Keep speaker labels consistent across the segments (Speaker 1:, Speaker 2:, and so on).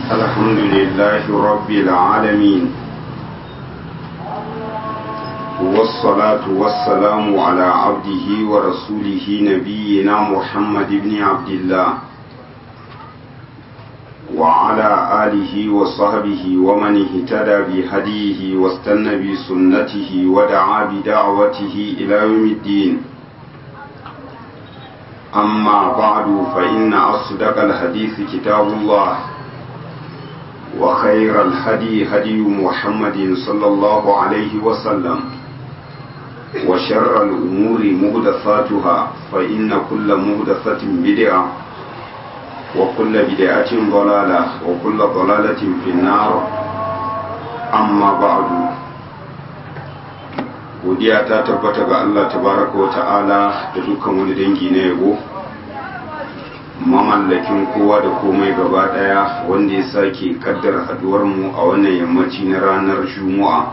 Speaker 1: الحمد لله رب العالمين والصلاة والسلام على عبده ورسوله نبينا محمد بن عبد الله وعلى آله وصحبه ومن اهتدى بهديه واستنى بسنته ودعا بدعوته إلى يوم الدين أما بعد فإن أصدق الحديث كتاب الله وخير الهدي هدي محمد صلى الله عليه وسلم وشر الأمور مهدثاتها فإن كل مهدثة بدعة وكل بدعة ضلالة وكل ضلالة في النار أما بعد godiya ta tabbata ga Allah tabaraka wa ta'ala da dukkan wani dangi na yabo mamallakin kowa da komai gaba daya wanda ya sake kaddara haduwar mu a wannan yammaci na ranar juma'a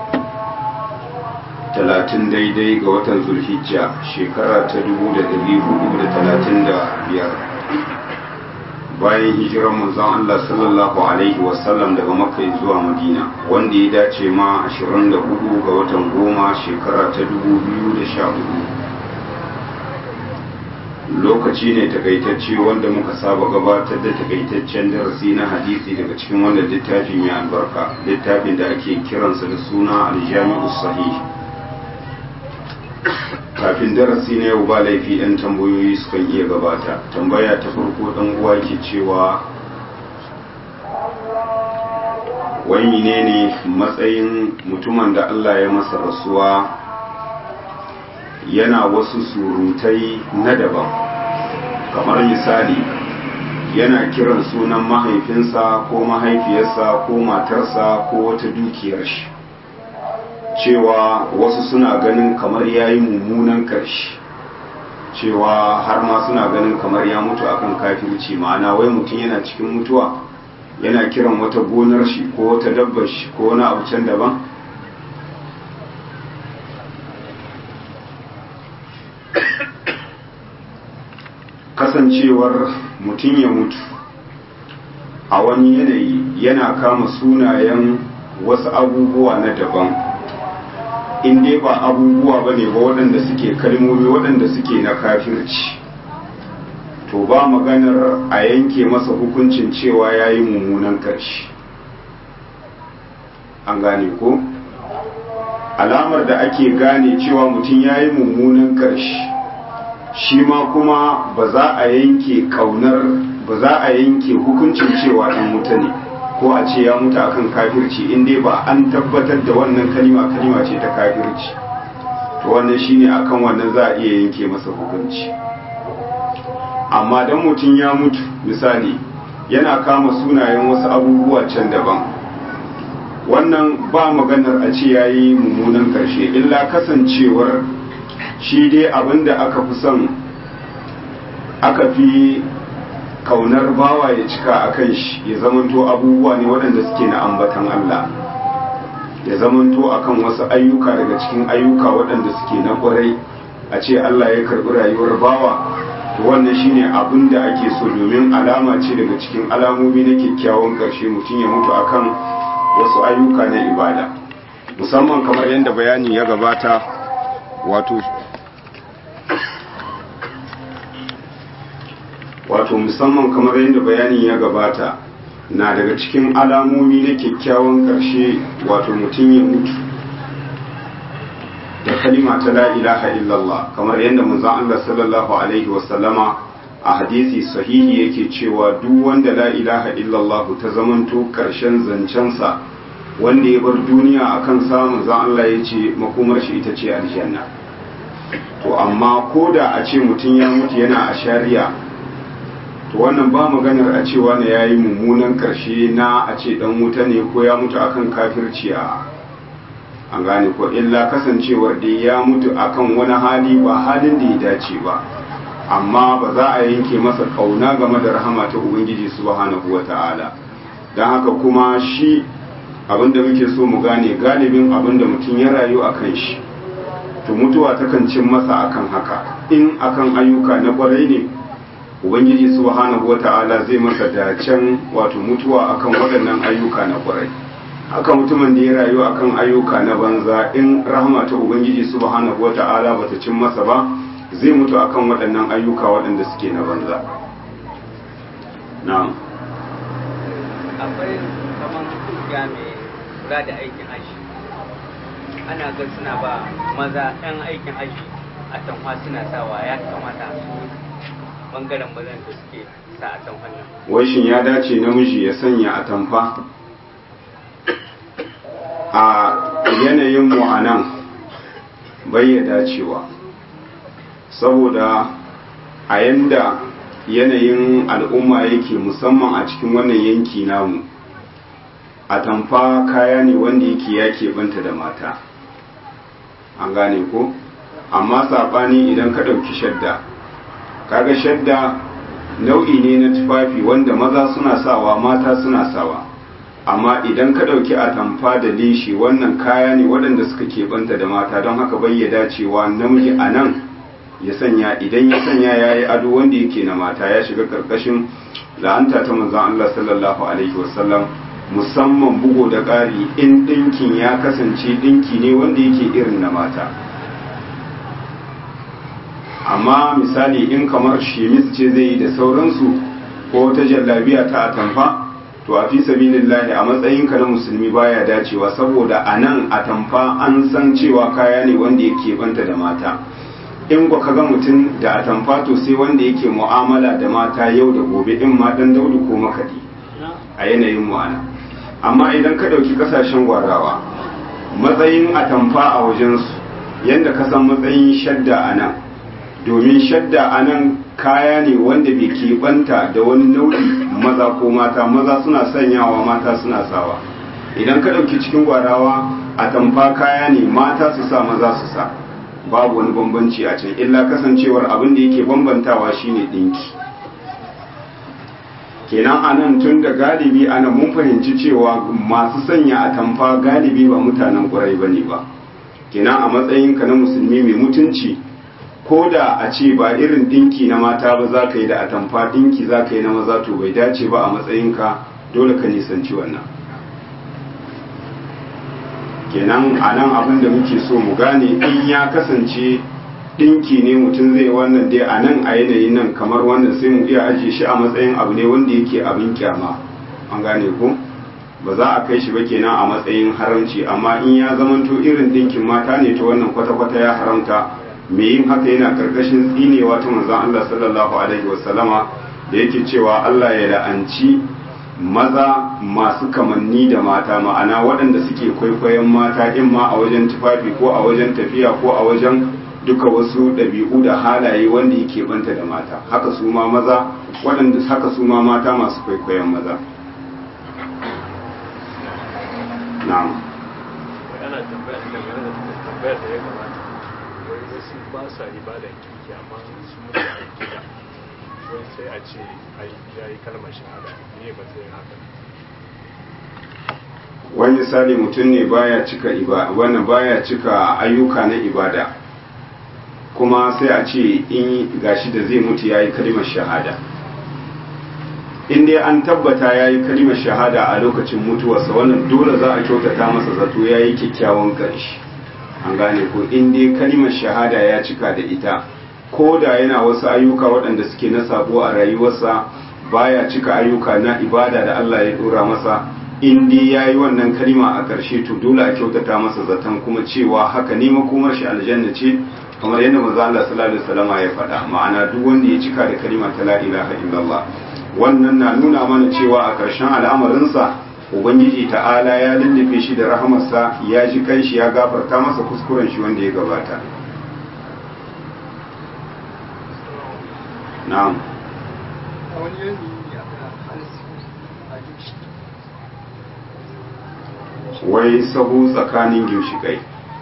Speaker 1: talatin daidai ga watan zulhijja shekara ta dubu da dari hudu da talatin da biyar bayan hijirar manzon Allah sallallahu alaihi wasallam daga makka zuwa madina wanda ya dace ma 24 ga watan goma shekara ta 2014 lokaci ne takaitacce wanda muka saba gabatar da takaitaccen darasi na hadisi daga cikin wannan littafi mai albarka littafin da ake kiransa da suna aljami'u sahih kafin darasi na yau ba laifi ɗan tambayoyi sukan iya gabata tambaya ta farko ɗan uwa ke cewa wani ne ne matsayin mutumin da Allah ya masa rasuwa yana wasu surutai na daban kamar misali yana kiran sunan mahaifinsa ko mahaifiyarsa ko matarsa ko wata dukiyar shi cewa wasu suna ganin kamar ya yi mummunan ƙarshe cewa har ma suna ganin kamar ya mutu akan kafirci ma'ana wai mutum yana cikin mutuwa yana kiran wata gonar shi ko wata dabbar shi ko wani abu can daban kasancewar mutum ya mutu a wani yanayi yana kama sunayen wasu abubuwa na daban in dai ba abubuwa ba ne ba waɗanda suke kalmomi waɗanda suke na kafirci to ba maganar a yanke masa hukuncin cewa ya yi mummunan ƙarshe an gane ko alamar da ake gane cewa mutum ya yi mummunan ƙarshe shi ma kuma ba za a yanke ƙaunar ba za a yanke hukuncin cewa ɗan wuta ne ko a ce ya mutu akan kafirci in dai ba an tabbatar da wannan kalima kalima ce ta kafirci to wannan shine akan wannan za a iya yanke masa hukunci amma dan mutum ya mutu misali yana kama sunayen wasu abubuwa can daban wannan ba maganar a ce yayi mummunan karshe illa kasancewar shi dai abinda aka fi son aka fi kaunar bawa ya cika a kan shi ya zamanto abubuwa ne waɗanda suke na ambatan Allah ya zamanto akan wasu ayyuka daga cikin ayyuka waɗanda suke na ƙwarai a ce Allah ya karɓi rayuwar bawa to wannan shine abin da ake so domin alama ce daga cikin alamomi na kyakkyawan ƙarshe mutum ya mutu akan wasu ayyuka na ibada musamman kamar yadda bayani ya gabata wato wato musamman kamar yadda bayanin ya gabata na daga cikin alamomi na kyakkyawan ƙarshe wato mutum ya mutu da kalima ta la ilaha illallah kamar yadda manzon Allah sallallahu alaihi wasallama a hadisi sahihi yake cewa duk wanda la ilaha illallah ta zamanto ƙarshen zancensa wanda ya bar duniya akan samun zan Allah ya ce makomar shi ita ce aljanna to amma ko da a ce mutum ya mutu yana a shari'a to wannan ba maganar a cewa ne ya yi mummunan karshe na a ce dan wuta ne ko ya mutu akan kafirci a an gane ko illa kasancewar da ya mutu akan wani hali ba halin da ya dace ba amma ba za a yanke masa kauna game da rahama ta ubangiji subhanahu wata'ala don haka kuma shi abinda muke so mu gane galibin abinda mutum ya rayu a kan shi to mutuwa takan cin masa akan haka in akan ayyuka na kwarai ne ubangiji subhanahu wata'ala zai masa dacen wato mutuwa akan waɗannan ayyuka na ƙwarai haka mutumin da ya rayu akan ayyuka na banza in rahama ta ubangiji subhanahu wata'ala bata cin masa ba zai mutu akan waɗannan ayyuka waɗanda suke na banza na'am
Speaker 2: akwai kamar kungiya mai kula da aikin haji ana ga suna ba maza yan aikin haji a tanwa suna sawa ya kamata su bangaren mazan da suke sa a tanwan nan
Speaker 1: wai shin ya dace namiji ya sanya atamfa a yanayin mu a nan bai ya dacewa saboda a yanda yanayin al'umma yake musamman a cikin wannan yanki namu atamfa kaya ne wanda yake ya keɓanta da mata an gane ko amma saɓani idan ka ɗauki shadda kaga shadda nau'i ne na tufafi wanda maza suna sawa mata suna sawa amma idan ka ɗauki atamfa da leshi wannan kaya ne waɗanda suka keɓanta da mata don haka bai dacewa namiji a nan ya sanya idan ya sanya ya yi ado wanda yake na mata ya shiga ƙarƙashin la'anta ta manzon Allah sallallahu alaihi wasallam musamman bugo da ƙari in ɗinkin ya kasance ɗinki ne wanda yake irin na mata amma misali in kamar shemis ce zai yi da sauransu ko ta jallabiya ta atamfa to a fi sabilillahi a matsayinka na musulmi baya dacewa saboda a nan atamfa an san cewa kaya ne wanda yake banta da mata in ka ga mutum da atamfa to sai wanda yake mu'amala da mata yau da gobe in ma dan daudu ko makadi a yanayin mu'ana amma idan ka ɗauki ƙasashen gwarawa matsayin atamfa a wajensu yadda ka san matsayin shadda a nan domin shadda a nan kaya ne wanda bai keɓanta da wani nau'i maza ko mata maza suna sanyawa mata suna sawa idan ka ɗauki cikin gwarawa atamfa kaya ne mata su sa maza su sa babu wani bambanci a can illa kasancewar abin da yake bambantawa shine ɗinki kenan anan tun da galibi ana mun fahimci cewa masu sanya atamfa galibi ba mutanen ƙurai ba ne ba kenan a matsayinka na musulmi mai mutunci ko da a ce ba irin dinki na mata ba za ka yi da atamfa dinki za ka yi na maza to bai dace ba a matsayinka dole ka nisanci wannan kenan a nan abin da muke so mu gane in ya kasance dinki ne mutum zai wannan dai a nan a yanayin nan kamar wannan sai mu iya ajiye shi a matsayin abu ne wanda yake abin kyama an gane ko ba za a kai shi ba kenan a matsayin haramci amma in ya zamanto irin dinkin mata ne ta wannan kwata-kwata ya haramta me yin haka yana karkashin tsinewa ta manzon Allah sallallahu alaihi wasallama da yake cewa Allah ya la'anci maza masu kamanni da mata ma'ana waɗanda suke kwaikwayon mata in ma a wajen tufafi ko a wajen tafiya ko a wajen duka wasu ɗabi'u da halaye wanda yake banta da mata haka su ma maza waɗanda haka su ma mata masu kwaikwayon maza na'am
Speaker 3: ana tambaya da game da tambayar da ya gabata wai wasu ba sa ibada kirki amma su mutu a gida wai sai a ce ai ya yi kalmar shahada ne ba sai haka
Speaker 1: wani misali mutum ne baya cika ibada wannan baya cika ayyuka na ibada kuma sai a ce in gashi da zai mutu yayi kalimar shahada in dai an tabbata yayi kalimar shahada a lokacin mutuwarsa wannan dole za a kyautata masa zato yayi kyakkyawan ƙarshe an gane ko in dai kalimar shahada ya cika da ita ko da yana wasu ayyuka waɗanda suke na sabo a rayuwarsa baya cika ayyuka na ibada da Allah ya dora masa in dai yayi wannan kalima a ƙarshe to dole a kyautata masa zaton kuma cewa haka ne makomar shi aljanna ce kamar yadda manzo Allah sallallahu alaihi wasallam ya faɗa ma'ana duk wanda ya cika da kalima ta la ilaha illallah wannan na nuna mana cewa a ƙarshen al'amarinsa ubangiji ta'ala ya lullube shi da rahamarsa ya ji kanshi ya gafarta masa kuskuren shi wanda ya gabata na'am wai sahu tsakanin ginshikai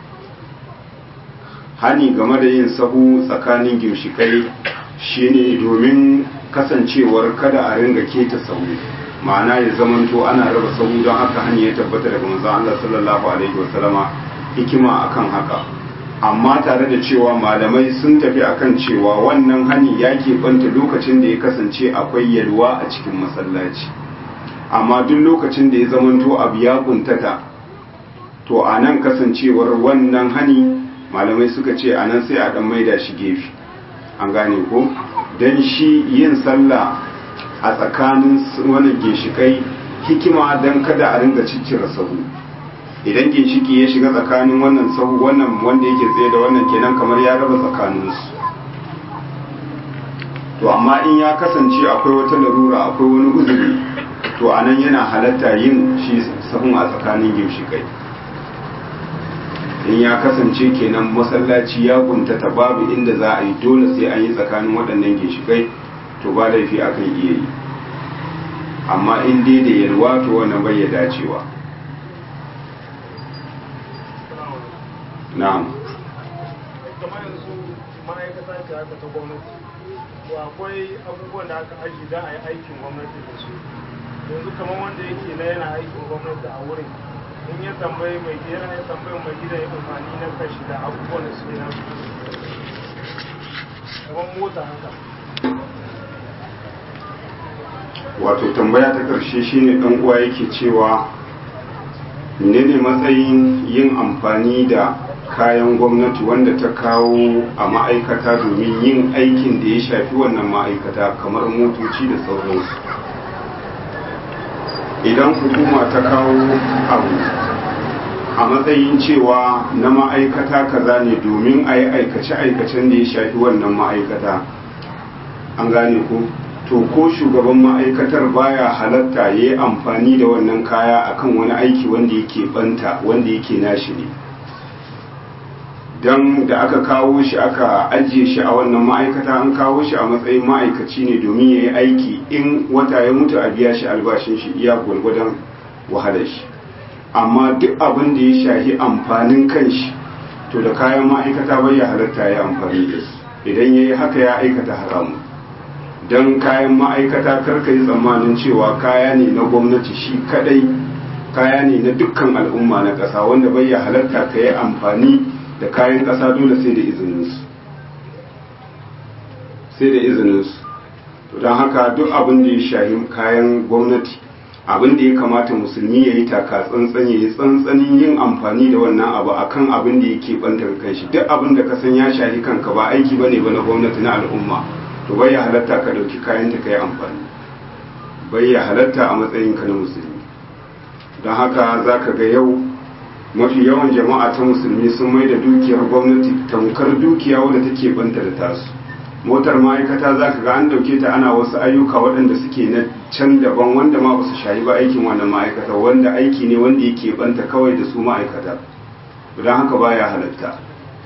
Speaker 1: hani game da yin sahu tsakanin ginshikai shine domin kasancewar kada a ringa keta sahu ma'ana ya zamanto ana raba sahu don haka hani ya tabbata daga manzon Allah sallallahu alaihi wasallama hikima akan haka amma tare da cewa malamai sun tafi akan cewa wannan hani ya keɓanta lokacin da ya kasance akwai yalwa a cikin masallaci amma duk lokacin da ya zamanto abu ya kuntata to a nan kasancewar wannan hani malamai suka ce a nan sai a ɗan maida shi gefe an gane ko don shi yin sallah a tsakanin wani ginshikai hikima don kada a ringa ciccire sahu idan ginshiki ya shiga tsakanin wannan sahu wannan wanda yake tsaye da wannan kenan kamar ya raba tsakaninsu to amma in ya kasance akwai wata larura akwai wani uzuri to a nan yana halatta yin shi sahun a tsakanin ginshikai in ya kasance kenan masallaci ya kuntata babu inda za a yi dole sai an yi tsakanin waɗannan ginshikai to ba laifi akan iya yi amma in dai da yalwa to wannan bai ya dacewa na'am
Speaker 3: kamar yanzu ma'aikata ce haka ta gwamnati to akwai abubuwan da aka aji don a yi aikin gwamnati da su yanzu kamar wanda yake na yana aikin gwamnati a wurin in ya tambayi mai yana ya tambayi mai gidan ya amfani na kashi da abubuwan da suke nan kamar mota haka
Speaker 1: wato tambaya ta ƙarshe shine ɗan uwa yake cewa menene matsayin yin amfani da kayan gwamnati wanda ta kawo a ma'aikata domin yin aikin da ya shafi wannan ma'aikata kamar motoci da sauransu idan hukuma ta kawo abu a matsayin cewa na ma'aikata kaza ne domin a yi aikace-aikacen da ya shafi wannan ma'aikata an gane ko to ko shugaban ma'aikatar baya halatta ya yi amfani da wannan kaya akan wani aiki wanda yake banta wanda yake nashi ne don da aka kawo shi aka ajiye shi a wannan ma'aikata an kawo shi a matsayin ma'aikaci ne domin ya yi aiki in wata ya mutu a biya shi albashin shi iya gwargwadon wahalar shi amma duk abin da ya shahi amfanin kanshi to da kayan ma'aikata bai ya halatta ya amfani da su idan ya yi haka ya aikata haramu don kayan ma'aikata karka yi tsammanin cewa kaya ne na gwamnati shi kadai kaya ne na dukkan al'umma na ƙasa wanda bai ya halatta ka yi amfani da kayan ƙasa dole sai da izininsu sai da izininsu to don haka duk abin da ya shahi kayan gwamnati abin da ya kamata musulmi ya yi taka tsantsan ya yi tsantsanin yin amfani da wannan abu akan abin da yake bantar kanshi duk abin da ka san ya shahi kanka ba aiki bane ba na gwamnati na al'umma to bai ya halatta ka dauki kayan ta kai amfani bai ya halatta a matsayin ka na musulmi don haka zaka ga yau mafi yawan jama'a ta musulmi sun mai da dukiyar gwamnati tamkar dukiya wadda take banta da tasu motar ma'aikata za ka ga an dauke ta ana wasu ayyuka waɗanda suke na can daban wanda ma ba su shayi ba aikin wannan ma'aikata wanda aiki ne wanda yake banta kawai da su ma'aikata don haka baya halatta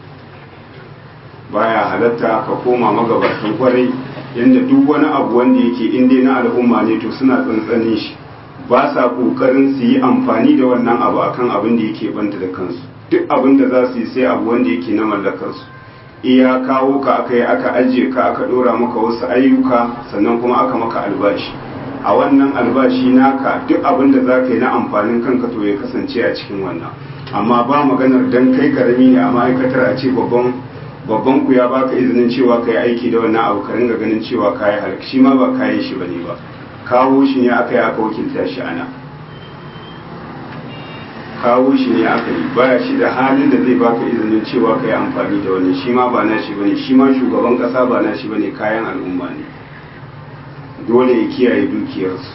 Speaker 1: baya halatta ka koma magabatan kwarai yadda duk wani abu wanda yake inda na al'umma ne to suna tsantsanin shi ba sa kokarin su yi amfani da wannan abu akan abin da yake banta da kansu duk abin da za su yi sai abu wanda yake na mallakarsu iya kawo ka aka yi aka ajiye ka aka dora maka wasu ayyuka sannan kuma aka maka albashi a wannan albashi naka duk abin da za ka yi na amfanin kanka to ya kasance a cikin wannan amma ba maganar dan kai karami ne a ma'aikatar a ce babban babban ku ya baka izinin cewa ka yi aiki da wannan abu ka ringa ganin cewa ka yi halak shi ma ba kayan shi bane ba kawo shi ne aka yi aka wakilta shi ana kawo shi ne aka yi baya shi da halin da zai baka izinin cewa ka yi amfani da wani shi ma ba nashi bane shi ma shugaban kasa ba nashi bane kayan al'umma ne dole ya kiyaye dukiyarsu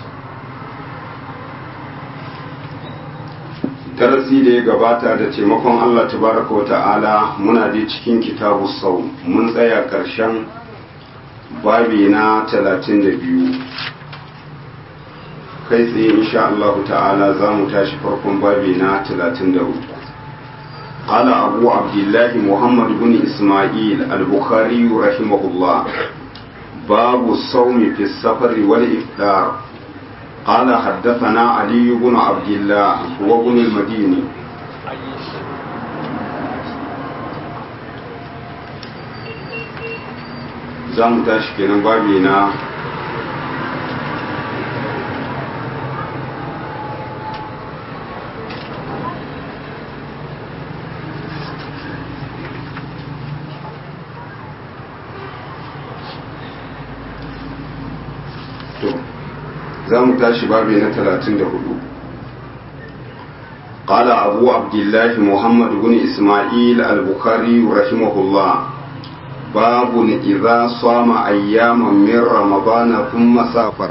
Speaker 1: darasi da ya gabata da taimakon Allah tabaraka wa ta'ala muna dai cikin kitabu sau mun tsaya ƙarshen babi na 32 kai tsaye insha Allah ta'ala za mu tashi farkon babi na 33 قال أبو عبد الله محمد بن إسماعيل البخاري رحمه الله باب الصوم في السفر والإفطار قال حدثنا علي بن عبد الله هو بن المديني za mu tashi kenan babi na to za mu tashi babi na 34 قال أبو عبد الله محمد بن إسماعيل البخاري رحمه الله باب إذا صام أياما من رمضان ثم سافر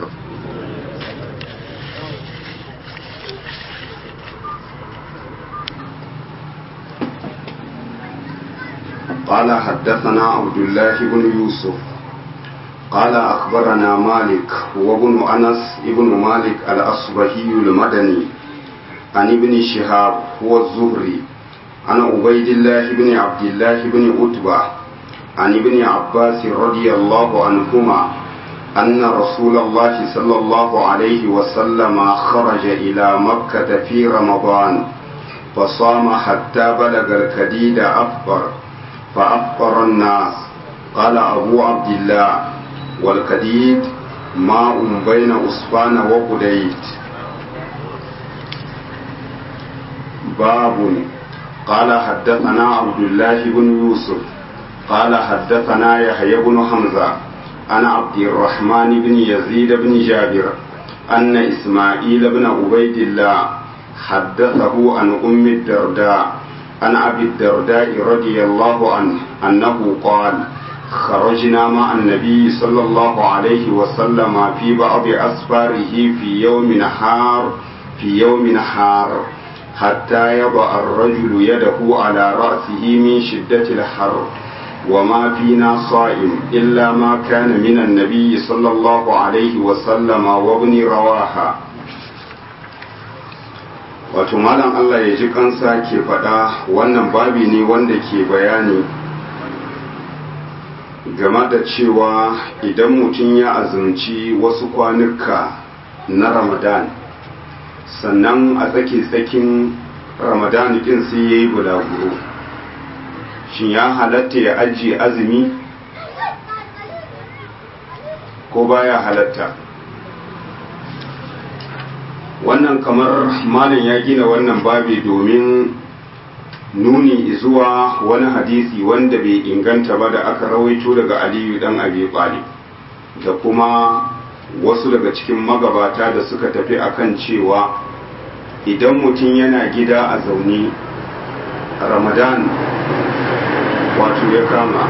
Speaker 1: قال حدثنا عبد الله بن يوسف قال أخبرنا مالك وابن أنس ابن مالك الأصبهي المدني عن ابن شهاب هو الزهري عن عبيد الله بن عبد الله بن عتبة عن ابن عباس رضي الله عنهما أن رسول الله صلى الله عليه وسلم خرج إلى مكة في رمضان فصام حتى بلغ الكديد أفطر فأفطر الناس قال أبو عبد الله والكديد ماء بين أسفان وقديت باب قال حدثنا عبد الله بن يوسف قال حدثنا يحيى بن حمزة عن عبد الرحمن بن يزيد بن جابر أن إسماعيل بن عبيد الله حدثه عن أم الدرداء عن أبي الدرداء رضي الله عنه أنه قال خرجنا مع النبي صلى الله عليه وسلم في بعض أسفاره في يوم حار في يوم حار حتى يضع الرجل يده على رأسه من شدة الحر وما فينا صائم إلا ما كان من النبي صلى الله عليه وسلم وابن رواحة wato malam Allah ya ji kansa ke faɗa wannan babi ne wanda ke bayani game da cewa idan mutum ya azumci wasu kwanuka na ramadan sannan a tsake-tsakin ramadan din sai ya yi bulaguro shin ya halatta ya ajiye azumi ko baya halatta wannan kamar malam ya gina wannan babi domin nuni zuwa wani hadisi wanda bai inganta ba da aka rawaito daga aliyu dan abi talib da kuma wasu daga cikin magabata da suka tafi akan cewa idan mutum yana gida a zaune ramadan wato ya kama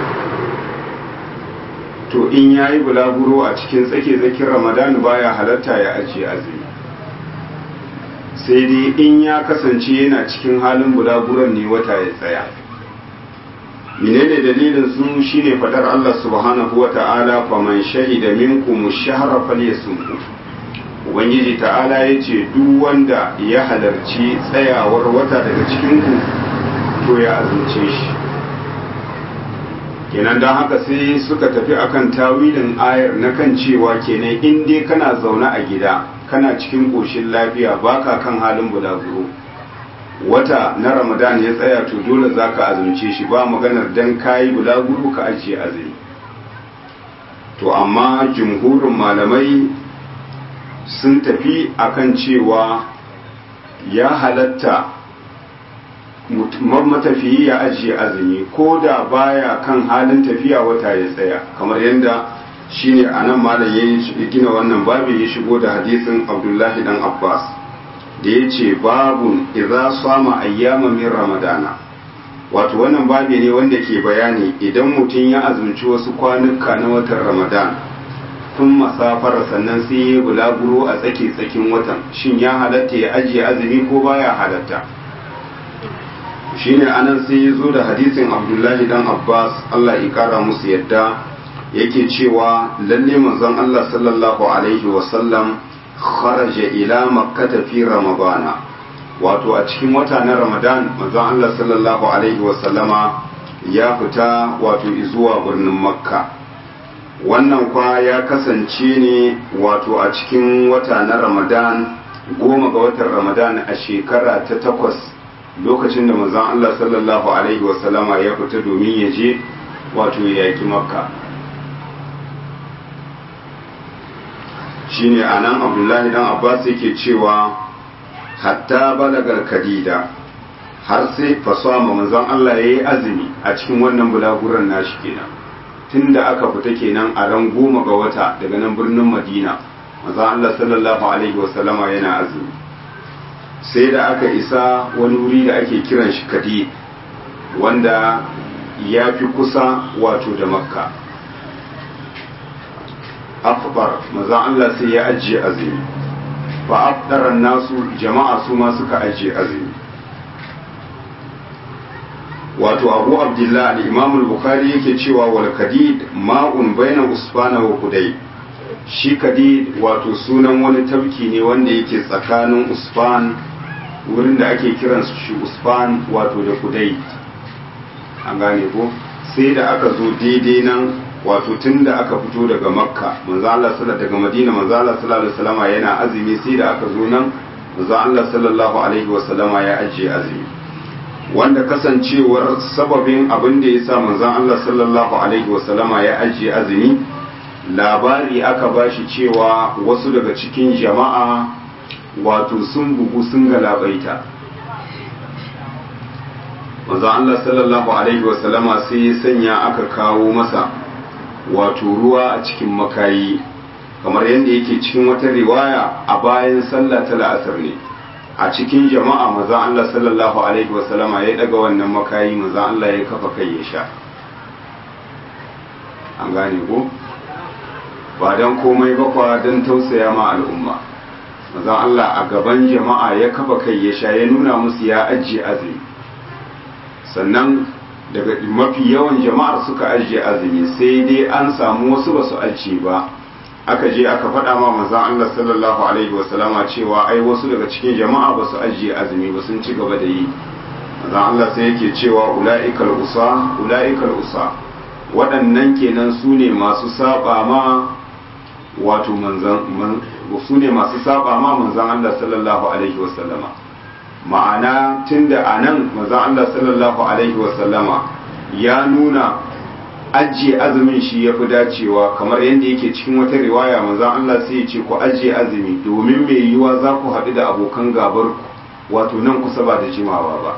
Speaker 1: to in ya yi bulaguro a cikin tsake-tsakin ramadan baya halatta ya ajiye azumi sai dai in ya kasance yana cikin halin bulaguron ne wata ya tsaya menene dalilin sun shine fadar Allah subhanahu wa ta'ala faman shahida minkum shahra falyasumhu ubangiji ta'ala yace duk wanda ya halarci tsayawar wata daga cikin ku to ya azumce shi kenan don haka sai suka tafi akan tawilin ayar na kan cewa kenan in dai kana zaune a gida kana cikin ƙoshin lafiya baka kan halin bulaguro wata na ramadan ya tsaya to dole za ka azumce shi ba maganar dan kayi bulaguro ka ajiye azumi to amma jumhurin malamai sun tafi akan cewa ya halatta matafiyi ya ajiye azumi ko da baya kan halin tafiya wata ya tsaya kamar yadda shine a nan malam ya gina wannan babu ya shigo da hadisin abdullahi dan abbas da ya ce babun idza sama ayyama min ramadana wato wannan babi ne wanda ke bayani idan mutum ya azumci wasu kwanuka na watan ramadan tun masafar sannan sai ya bulaguro a tsake tsakin watan shin ya halatta ya ajiye azumi ko baya halatta shine anan sai ya zo da hadisin abdullahi dan abbas allah ya kara musu yadda yake cewa lalle manzon allah sallallahu alaihi wasallam kharaja ila makkata fi ramadana wato a cikin wata na ramadan manzon allah sallallahu alaihi wasallama ya fita wato zuwa birnin makka wannan kwa ya kasance ne wato a cikin wata na ramadan goma ga watan ramadan a shekara ta takwas lokacin da manzon Allah sallallahu alaihi wasallama ya fita domin ya je wato ya yaki makka shine anan abdullahi dan abbas yake cewa hatta balagar kadida har sai fasama manzon Allah ya yi azumi a cikin wannan bulaguran nashi kenan tunda aka fita kenan a ran goma ga wata daga nan birnin madina manzon Allah sallallahu alaihi wasallama yana azumi sai da aka isa wani wuri da ake kiran shi kadi wanda ya fi kusa wato da makka afbar manzon Allah sai ya ajiye azumi fa afdaran nasu jama'a su ma suka ajiye azumi wato abu abdullah al-imam al-bukhari yake cewa wal kadid ma'un baina usfana wa kudai shi kadid wato sunan wani tafki ne wanda yake tsakanin usfan wurin da ake kiran shi usfan wato da kudai an gane ko sai da aka zo daidai nan wato tun da aka fito daga makka manzo Allah sallallahu daga madina manzo Allah sallallahu alaihi wasallama yana azumi sai da aka zo nan manzo Allah sallallahu alaihi wasallama ya ajiye azumi wanda kasancewar sababin abin da ya sa manzon Allah sallallahu alaihi wasallama ya ajiye azumi labari aka bashi cewa wasu daga cikin jama'a wato sun bugu sun galabaita manzon Allah sallallahu alaihi wasallama sai ya sanya aka kawo masa wato ruwa a cikin makayi kamar yadda yake cikin wata riwaya a bayan sallah ta la'asar ne a cikin jama'a maza Allah sallallahu alaihi wasallama ya daga wannan makayi maza Allah ya kafa kai ya sha an gane ko ba don komai ba kwa don tausaya ma al'umma maza Allah a gaban jama'a ya kafa kai ya sha ya nuna musu ya ajiye azumi sannan daga mafi yawan jama'ar suka ajiye azumi sai dai an samu wasu ba su ajiye ba aka je aka faɗa ma manzon Allah sallallahu alaihi wasallama cewa ai wasu daga cikin jama'a ba su ajiye azumi ba sun ci gaba da yi manzon Allah sai yake cewa ula'ikal usa ula'ikal usa waɗannan kenan su ne masu saba ma wato manzon su ne masu saba ma manzon Allah sallallahu alaihi wasallama ma'ana tunda anan manzon Allah sallallahu alaihi wasallama ya nuna ajiye azumin shi ya fi dacewa kamar yadda yake cikin wata riwaya manzan Allah sai ya ce ku ajiye azumi domin mai yiwuwa za ku haɗu da abokan gabar ku wato nan kusa ba da jimawa ba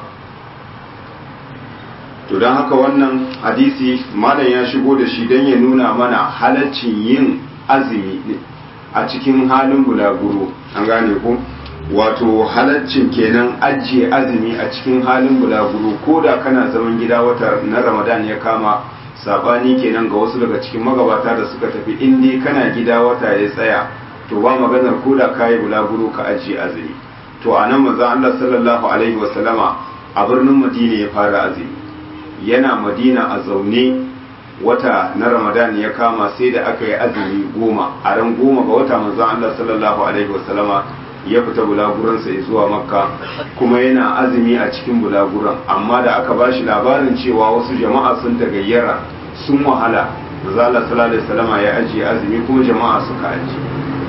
Speaker 1: to don haka wannan hadisi malam ya shigo da shi don ya nuna mana halaccin yin azumi a cikin halin bulaguro an gane ko wato halaccin kenan ajiye azumi a cikin halin bulaguro ko da kana zaman gida wata na ramadan ya kama sabani kenan ga wasu daga cikin magabata da suka tafi in dai kana gida wata ya tsaya to ba maganar ko da kayi bulaguro ka ajiye azumi to a nan manzo Allah sallallahu alaihi wasallama a birnin Madina ya fara azumi yana Madina a zaune wata na Ramadan ya kama sai da aka yi azumi goma a ran goma ga wata manzo Allah sallallahu alaihi wasallama ya fita bulaguransa ya zuwa makka kuma yana azumi a cikin bulaguran amma da aka bashi labarin cewa wasu jama'a sun tagayyara sun wahala mazala sallallahu alaihi wasallama ya ajiye azumi kuma jama'a suka ajiye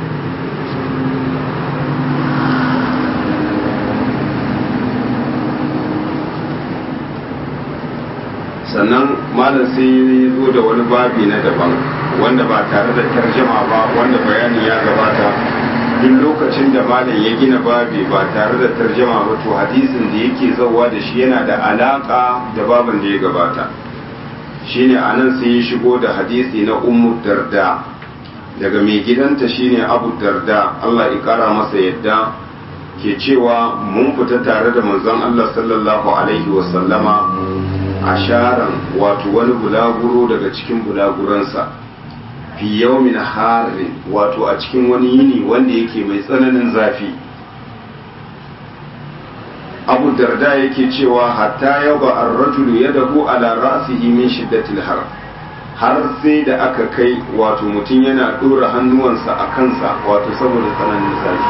Speaker 1: sannan malam sai ya zo da wani babi na daban wanda ba tare da tarjama ba wanda bayani ya gabata duk lokacin da malam ya gina babi ba tare da tarjama ba to hadisin da yake zauwa da shi yana da alaka da babin da ya gabata shine anan sai ya shigo da hadisi na ummu darda daga mai gidanta shine abu darda Allah ya kara masa yadda ke cewa mun fita tare da manzon Allah sallallahu alaihi wa sallama asharan wato wani bulaguro daga cikin bulaguransa fi yawmin harin wato a cikin wani yini wanda yake mai tsananin zafi abu darda yake cewa hatta yaba ar-rajulu yadahu ala ra'sihi min shiddatil har har sai da aka kai wato mutum yana dora hannuwansa a kansa wato saboda tsananin zafi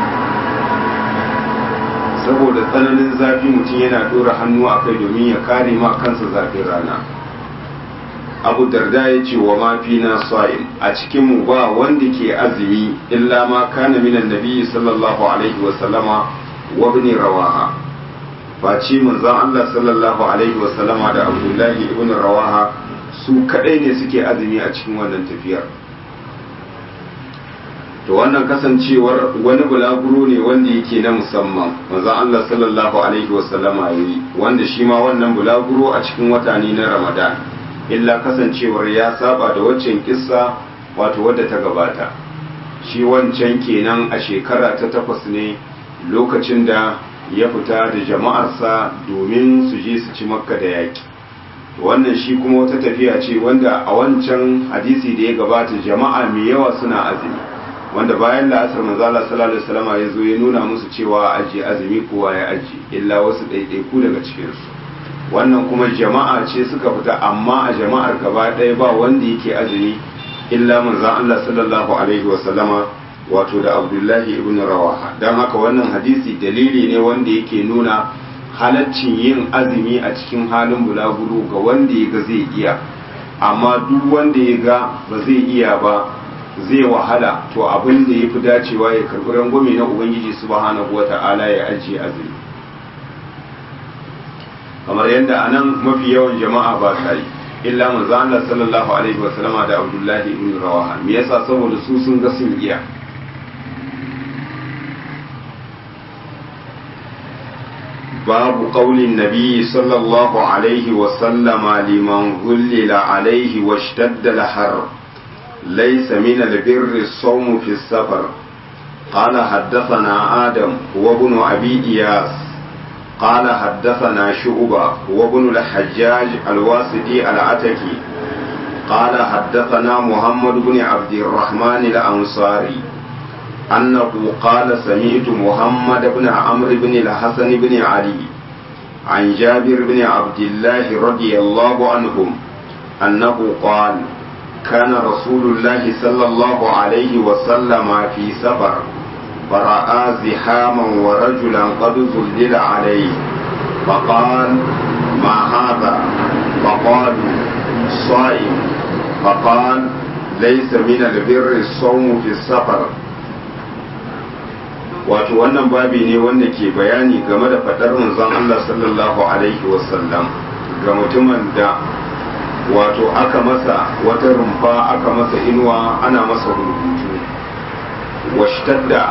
Speaker 1: saboda tsananin zafi mutum yana dora hannu a kai domin ya kare ma kansa zafin rana abu darda ya ce wa mafi na sa'in a cikinmu ba wanda ke azumi illa ma kana minan nabi sallallahu alaihi wa sallama wa ibn rawaha face manzon Allah sallallahu alaihi wa sallama da abdullahi ibn rawaha su kadai ne suke azumi a cikin wannan tafiyar to wannan kasancewar wani bulaguro ne wanda yake na musamman manzon Allah sallallahu alaihi wa sallama yayi wanda shi ma wannan bulaguro a cikin wata ne na Ramadan illa kasancewar ya saba da waccan kissa wato wadda ta gabata shi wancan kenan a shekara ta takwas ne lokacin da ya fita da jama'arsa domin su je su ci makka da yaƙi wannan shi kuma wata tafiya ce wanda a wancan hadisi da ya gabata jama'a mai yawa suna azumi wanda bayan la'asar manzo Allah sallallahu alaihi wasallam ya zo ya nuna musu cewa aje azumi kowa ya aje illa wasu ɗaiɗaiku daga cikin su wannan kuma jama'a ce suka fita amma a jama'ar gaba ɗaya ba wanda yake azumi illa manzo Allah sallallahu alaihi wasallama wato da Abdullahi ibn Rawaha dan haka wannan hadisi dalili ne wanda yake nuna halaccin yin azumi a cikin halin bulaguro ga wanda ya ga zai iya amma duk wanda ya ga ba zai iya ba zai wahala to abin da ya fi dacewa ya karɓi rangwame na ubangiji subhanahu wa ta'ala ya ajiye azumi kamar yadda a nan mafi yawan jama'a ba sa yi illa manzo Allah sallallahu alaihi wa sallama da Abdullahi ibn Rawaha me yasa saboda su sun ga sun iya باب قول النبي صلى الله عليه وسلم لمن ظلل عليه واشتد الحر ليس من البر الصوم في السفر قال حدثنا آدم وابن أبي إياس قال حدثنا شعبة وابن الحجاج الواسطي العتكي قال حدثنا محمد بن عبد الرحمن الأنصاري أنه قال سمعت محمد بن عمرو بن الحسن بن علي عن جابر بن عبد الله رضي الله عنهم أنه قال كان رسول الله صلى الله عليه وسلم في سفر فرأى زحاما ورجلا قد ظلل عليه فقال ما هذا فقالوا صائم فقال ليس من البر الصوم في السفر wato wannan babi ne wanda ke bayani game da faɗar manzon Allah sallallahu alaihi wasallam ga mutumin da wato aka masa wata rumfa aka masa inuwa ana masa rubutu washtadda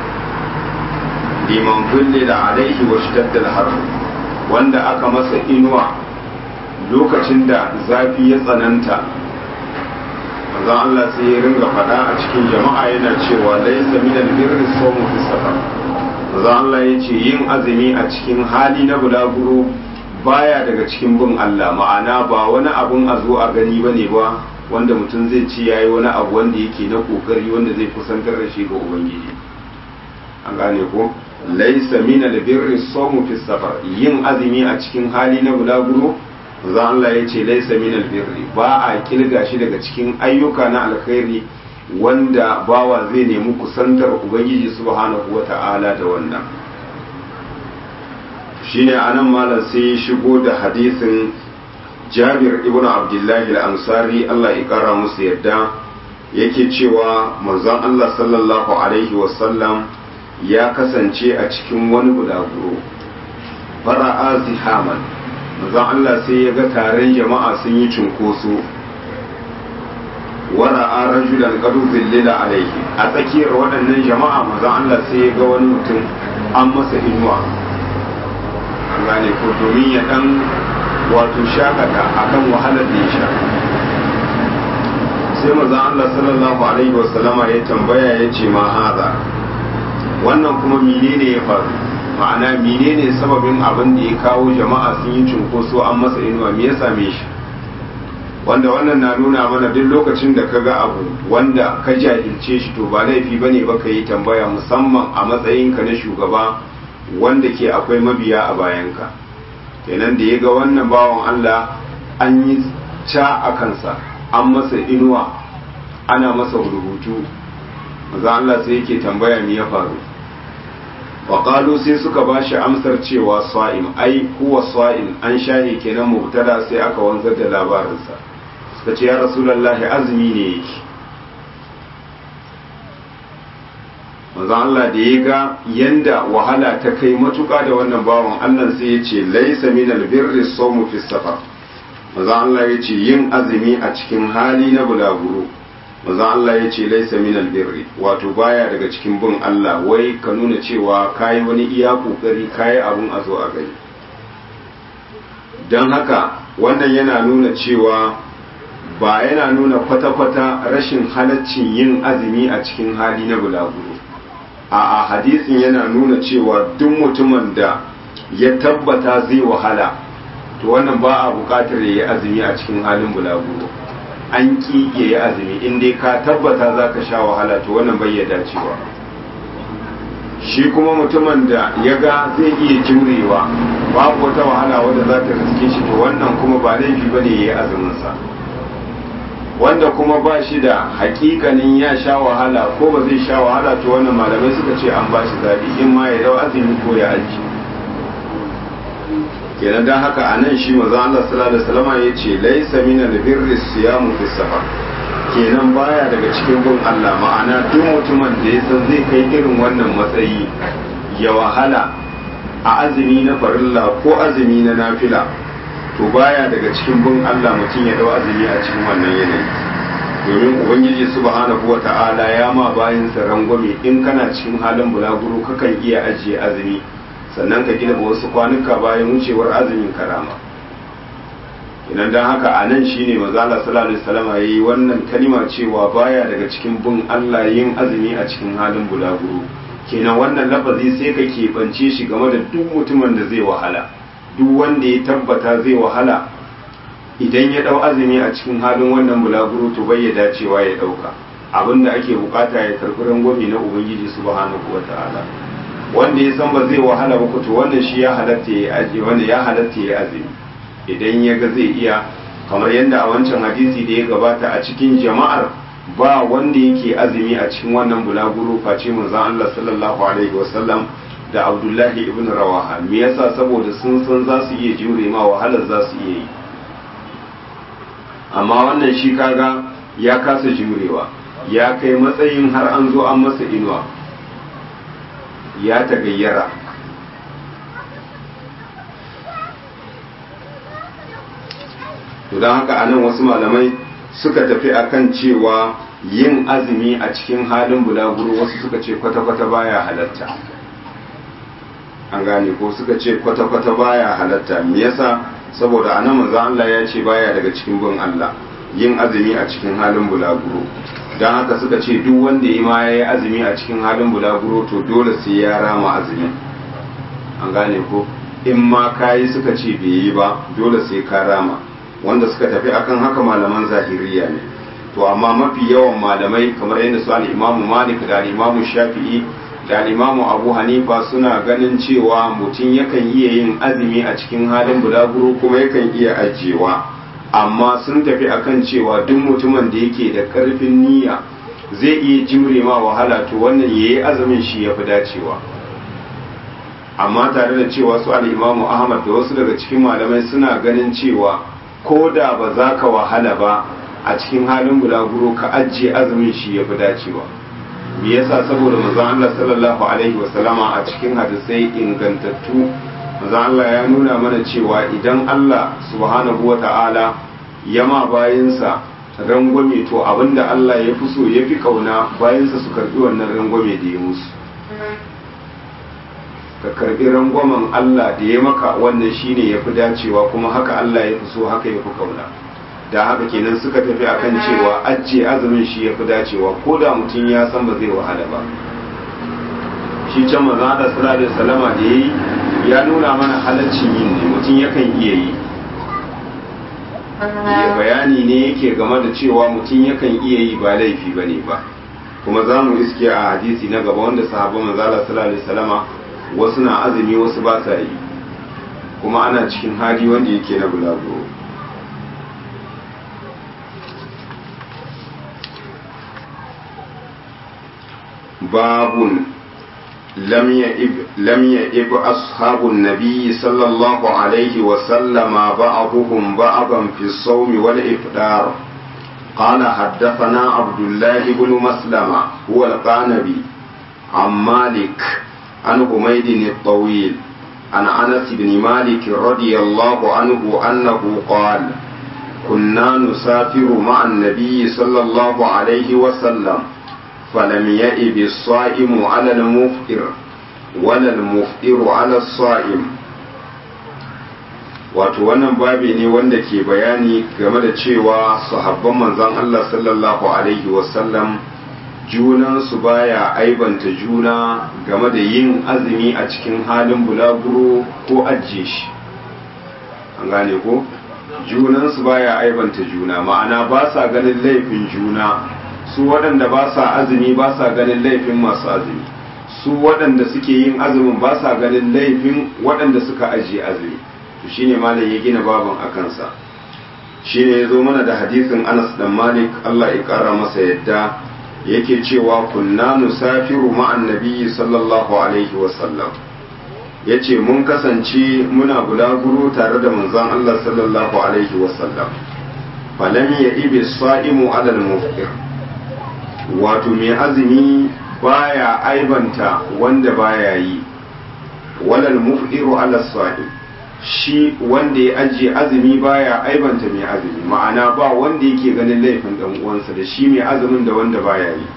Speaker 1: liman kulle da alaihi washtadda har wanda aka masa inuwa lokacin da zafi ya tsananta manzon Allah sai ya ringa faɗa a cikin jama'a yana cewa laisa min albirri sawmu fi safar manzon Allah ya ce yin azumi a cikin hali na bulaguro baya daga cikin bin Allah ma'ana ba wani abun a zo a gani bane ba wanda mutum zai ci yayi wani abu wanda yake na kokari wanda zai kusantar da shi ga ubangiji an gane ko laisa min albirri sawmu fi safar yin azumi a cikin hali na bulaguro manzo Allah ya ce laisa min albirri ba a kilga shi daga cikin ayyuka na alkhairi wanda bawa zai nemi kusantar ubangiji subhanahu wata'ala da wannan shine anan malam sai ya shigo da hadisin Jabir ibn Abdullahi al-Ansari Allah ya kara musu yadda yake cewa manzon Allah sallallahu alaihi wasallam ya kasance a cikin wani bulaguro fara'a zihaman manzon Allah sai ya ga taron jama'a sun yi cunkoso wara'a rajulan qad zillila alaihi a tsakiyar waɗannan jama'a manzon Allah sai ya ga wani mutum an masa inuwa an gane ko domin ya dan wato shakata akan wahalar da ya sha sai manzon Allah sallallahu alaihi wasallama ya tambaya ya ce ma haza wannan kuma menene ya faru ma'ana menene sababin abin da ya kawo jama'a sun yi cunkoso an masa inuwa me ya same shi wanda wannan na nuna mana duk lokacin da ka ga abu wanda ka jahilce shi to ba laifi bane ba ka yi tambaya musamman a matsayinka na shugaba wanda ke akwai mabiya a bayanka kenan da ya ga wannan bawan Allah an yi ca a kansa an masa inuwa ana masa rubutu maza Allah sai yake tambaya me ya faru faƙalu sai suka ba shi amsar cewa swa'im ai huwa swa'im an shahe kenan mubtada sai aka wanzar da labarinsa suka ce ya rasulallahi azumi ne yake manzon Allah da ya ga yanda wahala ta kai matuƙa da wannan bawan Allah sai ya ce laisa min albirri sawmu fi safar manzon Allah ya ce yin azumi a cikin hali na bulaguro manzon Allah ya ce laisa min albirri wato baya daga cikin bin Allah wai ka nuna cewa kayi wani iya kokari kayi abun a zo a gani don haka wannan yana nuna cewa ba yana nuna kwata-kwata rashin halaccin yin azumi a cikin hali na bulaguro a hadisin yana nuna cewa duk mutumin da ya tabbata zai wahala to wannan ba a bukatar ya yi azumi a cikin halin bulaguro an ki ya yi azumi in dai ka tabbata za ka sha wahala to wannan bai ya dacewa shi kuma mutumin da ya ga zai iya jurewa babu wata wahala wadda za ta riske shi to wannan kuma ba laifi ba ne ya yi azuminsa wanda kuma ba shi da hakikanin ya sha wahala ko ba zai sha wahala to wannan malamai suka ce an ba shi zaɓi in ma ya dau azumi ko ya aji kenan dan haka a nan shi maza Allah sallallahu alaihi wasallam ya ce laisa min albirri siyamu fi safar kenan baya daga cikin bin Allah ma'ana duk mutumin da ya san zai kai irin wannan matsayi ya wahala a azumi na farilla ko azumi na nafila to baya daga cikin bin Allah mutum ya dau azumi a cikin wannan yanayi domin ubangiji subhanahu wata'ala ya ma bayin sa rangwame in kana cikin halin bulaguro kakan iya ajiye azumi sannan ka gina wasu kwanuka bayan wucewar azumin karama idan dan haka a nan shine manzo Allah sallallahu alaihi wasallam yayi wannan kalima cewa baya daga cikin bin Allah yin azumi a cikin halin bulaguro kenan wannan lafazi sai ka keɓance shi game da duk mutumin da zai wahala duk wanda ya tabbata zai wahala idan ya dau azumi a cikin halin wannan bulaguro to bai ya dacewa ya dauka abinda ake bukata ya karbi rangwame na ubangiji subhanahu wataala wanda ya san ba zai wahala ba to wannan shi ya halatta ya aje wanda ya halatta ya azumi idan ya ga zai iya kamar yadda a wancan hadisi da ya gabata a cikin jama'ar ba wanda yake azumi a cikin wannan bulaguro face manzon Allah sallallahu alaihi wasallam da Abdullahi ibn Rawaha me yasa saboda sun san za su iya jure ma wahalar za su iya yi amma wannan shi kaga ya kasa jurewa ya kai matsayin har an zo an masa inuwa ya tagayyara to don haka anan wasu malamai suka tafi akan cewa yin azumi a cikin halin bulaguro wasu suka ce kwata-kwata baya halatta an gane ko suka ce kwata-kwata baya halatta me yasa saboda anan manzo Allah ya ce baya daga cikin bin Allah yin azumi a cikin halin bulaguro don haka suka ce duk wanda ya ma yayi azumi a cikin halin bulaguro to dole sai ya rama azumi an gane ko in ma kayi suka ce bai yi ba dole sai ka rama wanda suka tafi akan haka malaman zahiriya ne to amma mafi yawan malamai kamar yadda su al-imamu malik da al-imamu shafi'i da al-imamu abu hanifa suna ganin cewa mutum yakan iya yin azumi a cikin halin bulaguro kuma yakan iya ajiyewa amma sun tafi akan cewa duk mutumin da yake da karfin niyya zai iya jimre ma wahala to wannan yayi azumin shi yafi dacewa amma tare da cewa su al-imamu ahmad da wasu daga cikin malamai suna ganin cewa ko da ba za ka wahala ba a cikin halin bulaguro ka ajiye azumin shi ya fi dacewa me yasa saboda manzon Allah sallallahu alaihi wasallama a cikin hadisai ingantattu manzon Allah ya nuna mana cewa idan Allah subhanahu wata'ala ya ma bayinsa rangwame to abinda Allah ya fi so ya fi kauna bayinsa su karbi wannan rangwame da ya musu ka karbi rangwamen Allah da ya maka wannan shine ya fi dacewa kuma haka Allah ya fi so haka ya fi kauna da haka kenan suka tafi akan cewa ajiye azumin shi ya fi dacewa ko da mutum ya san ba zai wahala ba shi can maza da sallallahu alaihi salama da yayi ya nuna mana halaccin yin ne mutum yakan iya yi ya bayani ne yake game da cewa mutum yakan iya yi ba laifi ba ne ba kuma za mu iske a hadisi na gaba wanda sahabban manzala sallallahu alaihi salama wasu na azumi wasu ba sa yi kuma ana cikin hali wanda yake na bulaguro باب لم يئب لم يئب أصحاب النبي صلى الله عليه وسلم بعضهم بعضا في الصوم والإفطار قال حدثنا عبد الله بن مسلمة هو القانبي عن مالك عن حميد الطويل عن أنس بن مالك رضي الله عنه أنه قال كنا نسافر مع النبي صلى الله عليه وسلم فلم يئب الصائم على المفطر ولا المفطر على الصائم wato wannan babi ne wanda ke bayani game da cewa sahabban manzon Allah sallallahu alaihi wasallam junansu baya aibanta juna game da yin azumi a cikin halin bulaguro ko ajiye shi an gane ko junansu baya aibanta juna ma'ana ba sa ganin laifin juna su waɗanda ba sa azumi ba sa ganin laifin masu azumi su waɗanda suke yin azumin ba sa ganin laifin waɗanda suka ajiye azumi to shine malam ya gina baban a kansa shine ya zo mana da hadisin Anas dan Malik Allah ya kara masa yadda yake cewa kunna nusafiru ma'an nabiyyi sallallahu alaihi wa sallam yace mun kasance muna bulaguro tare da manzon Allah sallallahu alaihi wa sallam falam ya ibi sa'imu alal muftir wato mai azumi baya aibanta wanda baya yi walal muftiru ala sa'im shi wanda ya ajiye azumi baya aibanta mai azumi ma'ana ba wanda yake ganin laifin dan uwansa da shi mai azumin da wanda baya yi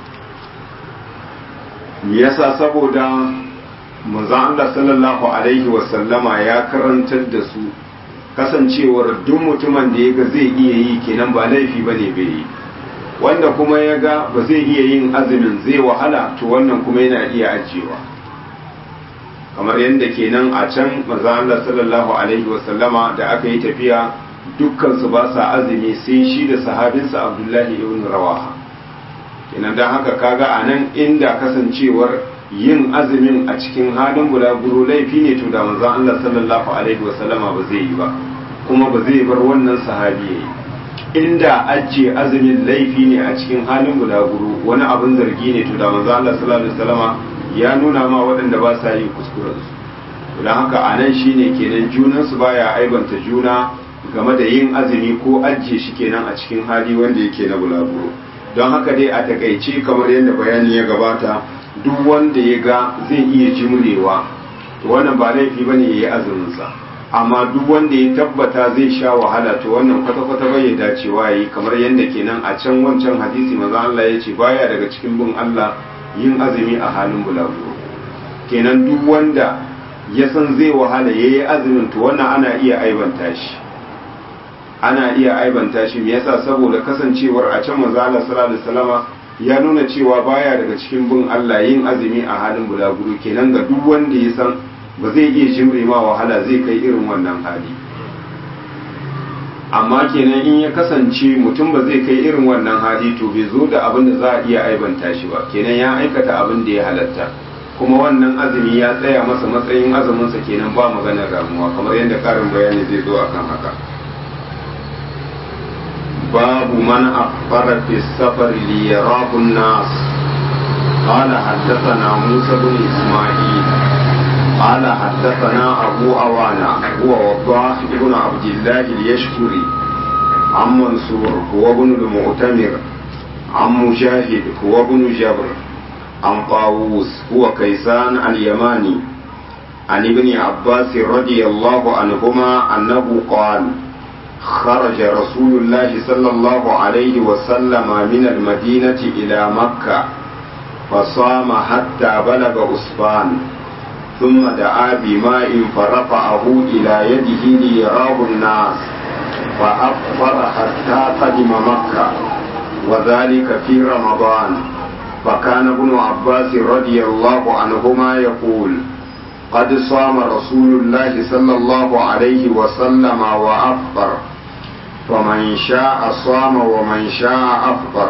Speaker 1: me yasa saboda manzon Allah sallallahu alaihi wa sallama ya karantar da su kasancewar duk mutumin da ya ga zai iya yi kenan ba laifi bane bai yi wanda kuma ya ga ba zai iya yin azumin zai wahala to wannan kuma yana iya ajiyewa kamar yadda kenan a can maza Allah sallallahu alaihi wasallama da aka yi tafiya dukkan su ba sa azumi sai shi da sahabinsa Abdullahi ibn Rawaha kenan dan haka kaga a nan inda kasancewar yin azumin a cikin halin bulaguro laifi ne to da manzon Allah sallallahu alaihi wasallama ba zai yi ba kuma ba zai bar wannan sahabi yayi inda ajiye azumin laifi ne a cikin halin bulaguro wani abin zargi ne to da manzon Allah sallallahu alaihi wasallama ya nuna ma waɗanda ba sa yi kuskurensu don haka a nan shine kenan junansu baya aibanta juna game da yin azumi ko ajiye shi kenan a cikin hali wanda yake na bulaguro don haka dai a takaice kamar yadda bayani ya gabata duk wanda ya ga zai iya jimrewa to wannan ba laifi bane ya yi azuminsa amma duk wanda ya tabbata zai sha wahala to wannan kwata-kwata bai ya dacewa yi kamar yadda kenan a can wancan hadisi maza Allah ya ce baya daga cikin bin Allah yin azumi a halin bulaguro kenan duk wanda ya san zai wahala ya yi azumin to wannan ana iya aibanta shi ana iya aibanta shi me yasa saboda kasancewar a can manzo Allah sallallahu alaihi wasallama ya nuna cewa baya daga cikin bin Allah yin azumi a halin bulaguro kenan ga duk wanda ya san ba zai iya jimre ma wahala zai kai irin wannan hali amma kenan in ya kasance mutum ba zai kai irin wannan hali to bai zo da abin da za a iya aibanta shi ba kenan ya aikata abin da ya halatta kuma wannan azumi ya tsaya masa matsayin azuminsa kenan ba maganar ramuwa kamar yadda karin bayani zai zo akan haka babu man afara fi safar li yarahu nas قال حدثنا موسى بن اسماعيل قال حدثنا أبو أوانا هو وضاح بن عبد الله اليشكري عن منصور هو ابن المعتمر عن مجاهد هو ابن جبر عن طاووس هو كيسان اليماني عن ابن عباس رضي الله عنهما أنه قال خرج رسول الله صلى الله عليه وسلم من المدينة إلى مكة فصام حتى بلغ أسفان ثم دعا بماء فرفعه إلى يده ليراه الناس فأفطر حتى قدم مكة وذلك في رمضان فكان ابن عباس رضي الله عنهما يقول قد صام رسول الله صلى الله عليه وسلم وأفطر فمن شاء صام ومن شاء أفطر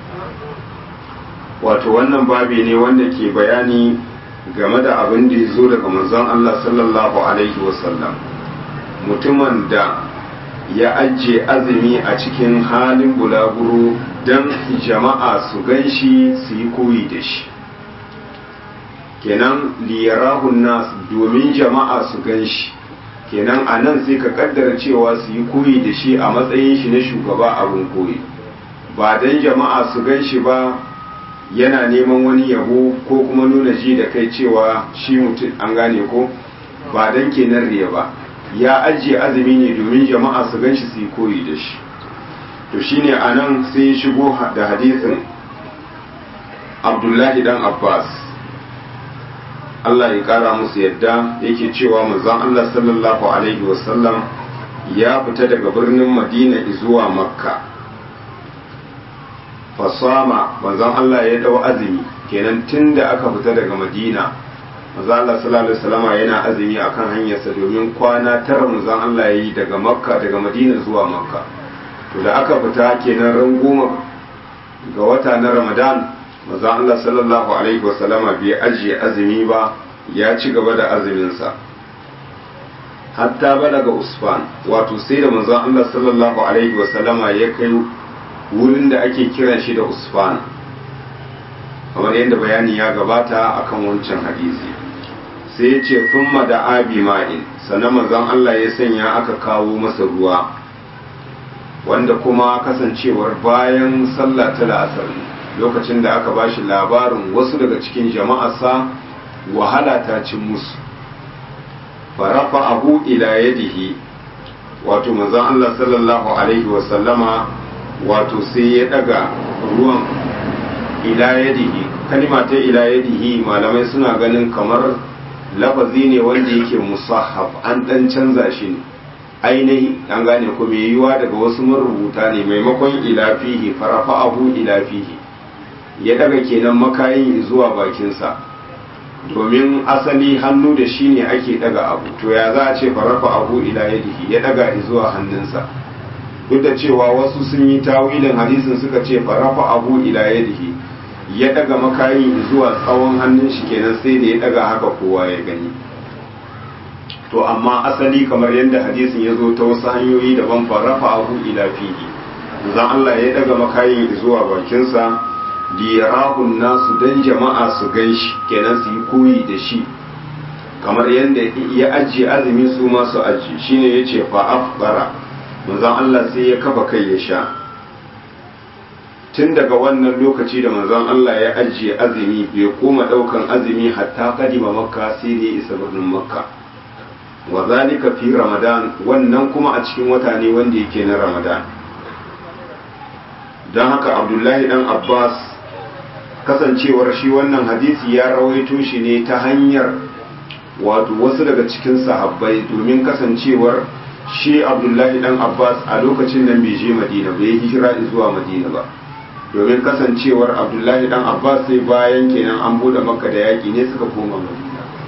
Speaker 1: wato wannan babi ne wanda ke bayani game da abin da ya zo daga manzon Allah sallallahu alaihi wasallam mutumin da ya ajiye azumi a cikin halin bulaguro don jama'a su gan shi su yi koyi da shi kenan liyarahun nas domin jama'a su gan shi kenan a nan sai ka kaddara cewa su yi koyi da shi a matsayin shi na shugaba abin koyi ba don jama'a su gan shi ba yana neman wani yabo ko kuma nuna ji da kai cewa shi mutum an gane ko ba don kenan riya ba ya ajiye azumi ne domin jama'a su gan shi su yi koyi da shi to shine a nan sai ya shigo da hadisin abdullahi dan abbas Allah ya kara musu yadda yake cewa manzon Allah sallallahu alaihi wasallam ya fita daga birnin madina zuwa makka fasama manzon Allah ya dau azumi kenan tun da aka fita daga madina manzon Allah sallallahu alaihi wasallam yana azumi akan hanyarsa domin kwana tara manzon Allah ya yi daga makka daga madina zuwa makka to da aka fita kenan ran goma ga wata na ramadan manzon Allah sallallahu alaihi wasallam bai ajiye azumi ba ya ci gaba da azuminsa hatta balaga usfan wato sai da manzon Allah sallallahu alaihi wasallama ya kai wurin da ake kiran shi da usfan kamar yadda bayani ya gabata akan wancan hadisi sai ya ce thumma da abi ma'in sannan manzon Allah ya sanya aka kawo masa ruwa wanda kuma kasancewar bayan sallah ta la'asar lokacin da aka bashi labarin wasu daga cikin jama'arsa wahala ta cin musu farafa abu ila yadihi wato manzon Allah sallallahu alaihi wasallama wato sai ya daga ruwan ila yadihi kalima ta ila yadihi malamai suna ganin kamar lafazi ne wanda yake musahaf an dan canza shi ne ainihi an gane ko mai yiwa daga wasu marubuta ne maimakon ila fihi farafa abu ila fihi ya daga kenan makayin zuwa bakinsa domin asali hannu da shi ne ake daga abu to ya za a ce farafa abu ila yadihi ya daga zuwa hannunsa duk da cewa wasu sun yi tawilin hadisin suka ce farafa abu ila yadihi ya daga makayin zuwa tsawon hannun shi kenan sai da ya daga haka kowa ya gani to amma asali kamar yadda hadisin ya zo ta wasu hanyoyi daban farafa abu ila fihi zan Allah ya daga makayin zuwa bakinsa liyarahun nasu dan jama'a su gan shi kenan su yi koyi da shi kamar yadda ya ajiye azumi su masu ajiye shine ya ce fa'afbara manzon Allah sai ya kafa kai ya sha tun daga wannan lokaci da manzon Allah ya ajiye azumi bai koma daukan azumi hatta kadima makka sai da ya isa birnin makka wa zalika fi ramadan wannan kuma a cikin wata ne wanda yake na ramadan don haka abdullahi dan abbas kasancewar shi wannan hadisi ya rawaito shi ne ta hanyar wato wasu daga cikin sahabbai domin kasancewar shi abdullahi dan abbas a lokacin nan bai je madina bai hijira zuwa madina ba domin kasancewar abdullahi dan abbas sai bayan kenan an bude makka da yaki ne suka koma madina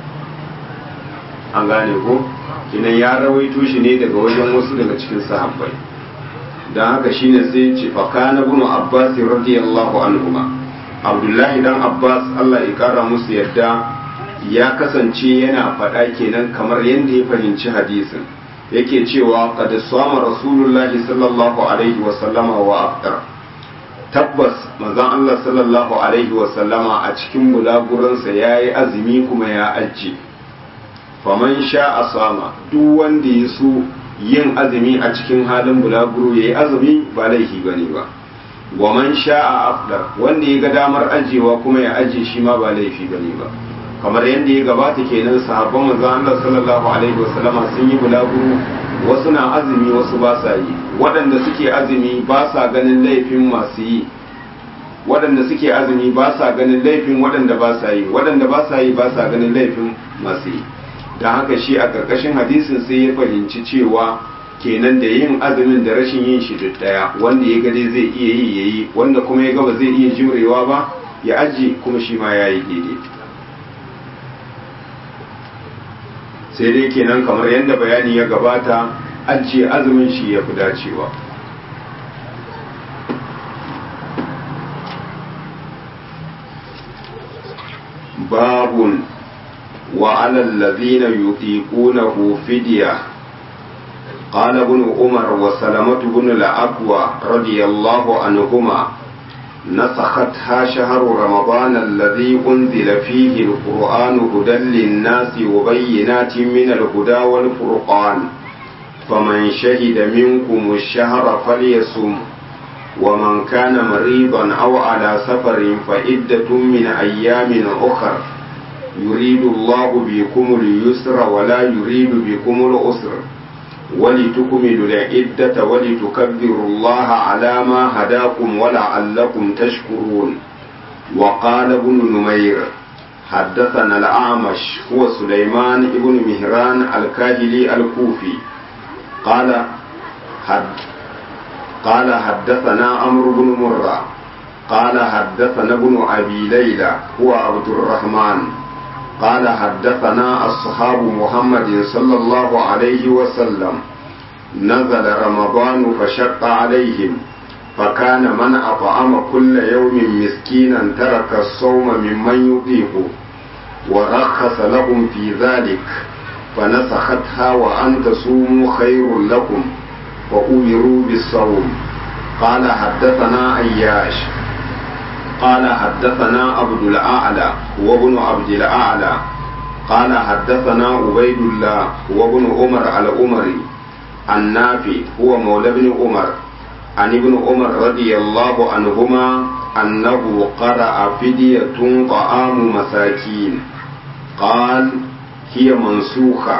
Speaker 1: an gane ko kenan ya rawaito shi ne daga wajen wasu daga cikin sahabbai don haka shine sai ce fa kana ibn abbas radiyallahu anhuma abdullahi dan abbas allah ya kara musu yadda ya kasance yana faɗa kenan kamar yadda ya fahimci hadisin yake cewa qad sama rasulullahi sallallahu alaihi wa sallama wa aftar tabbas manzon allah sallallahu alaihi wa sallama a cikin bulaguransa yayi azumi kuma ya ajje faman sha sama duk wanda ya so yin azumi a cikin halin bulaguro yayi azumi ba laifi bane ba wa man sha'a afdar wanda ya ga damar ajewa kuma ya aje shi ma ba laifi bane ba kamar yadda ya gabata kenan sahabban manzo Allah sallallahu alaihi wasallama sun yi bulaguro wasu na azumi wasu ba sa yi waɗanda suke azumi ba sa ganin laifin masu yi waɗanda suke azumi ba sa ganin laifin waɗanda ba sa yi waɗanda ba sa yi ba sa ganin laifin masu yi don haka shi a ƙarƙashin hadisin sai ya fahimci cewa kenan da yin azumin da rashin yin shi duk daya wanda ya gade zai iya yi ya yi wanda kuma ya gaba zai iya jurewa ba ya aji kuma shi ma ya yi daidai sai dai kenan kamar yadda bayani ya gabata ajiye azumin shi ya fi dacewa babun وعلى الذين يطيقونه فديه قال ابن عمر وسلمة بن الأقوى رضي الله عنهما نسختها شهر رمضان الذي أنزل فيه القرآن هدى للناس وبينات من الهدى والفرقان فمن شهد منكم الشهر فليصم ومن كان مريضا أو على سفر فعدة من أيام أخر يريد الله بكم اليسر ولا يريد بكم العسر ولتكملوا العدة ولتكبروا الله على ما هداكم ولعلكم تشكرون وقال ابن نمير حدثنا الأعمش هو سليمان بن مهران الكاهلي الكوفي قال حد قال حدثنا عمرو بن مرة قال حدثنا ابن أبي ليلى هو عبد الرحمن قال حدثنا أصحاب محمد صلى الله عليه وسلم نزل رمضان فشق عليهم فكان من أطعم كل يوم مسكينا ترك الصوم ممن يطيقه ورخص لهم في ذلك فنسختها وأن تصوموا خير لكم وأمروا بالصوم قال حدثنا أياش قال حدثنا عبد الأعلى وابن عبد الأعلى قال حدثنا عبيد الله وابن عمر الأمري النافي هو مولى ابن عمر عن ابن عمر رضي الله عنهما أنه قرأ فدية طعام مساكين قال هي منسوخة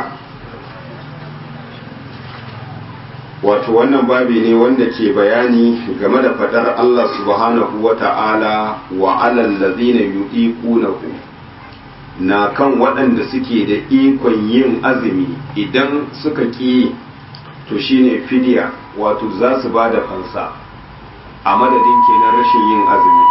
Speaker 1: wato wannan babi ne wanda ke bayani game da fadar Allah subhanahu wa ta'ala wa alal ladina yuqiqunahu na kan waɗanda suke da ikon yin azumi idan suka ƙi to shine fidiya wato za su ba da fansa a madadin kenan rashin yin azumi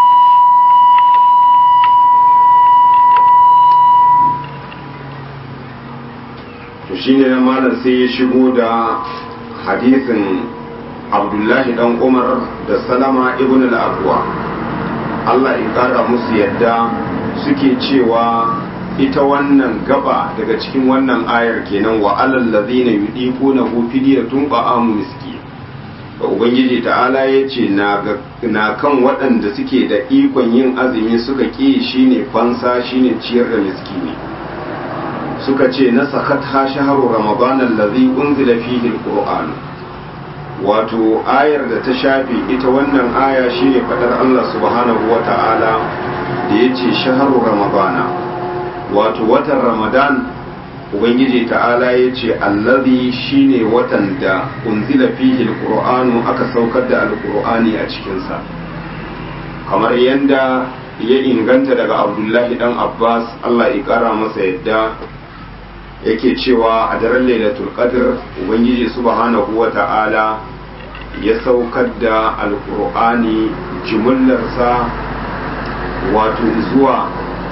Speaker 1: to shine na malam sai ya shigo da hadisin abdullahi dan umar da salama ibn al-aqwa Allah ya kara musu yadda suke cewa ita wannan gaba daga cikin wannan ayar kenan wa alal ladhina yudiquna hu fidyatun ta'amu miskin da ubangiji ta'ala ya ce na kan waɗanda suke da ikon yin azumi suka ƙi shine fansa shine ciyar da miskini suka ce na sakat ha shaharu ramadan allazi unzila fihi alquran wato ayar da ta shafe ita wannan aya shine fadar Allah subhanahu wata'ala da yace shaharu ramadana wato watan ramadan ubangiji ta'ala ya ce allazi shine watan da unzila fihi alqur'anu aka saukar da alqur'ani a cikinsa kamar yanda ya inganta daga abdullahi dan abbas allah ya kara masa yadda yake cewa a daren lailatul qadr ubangiji subhanahu wa ta'ala ya saukar da alqur'ani jumullarsa wato zuwa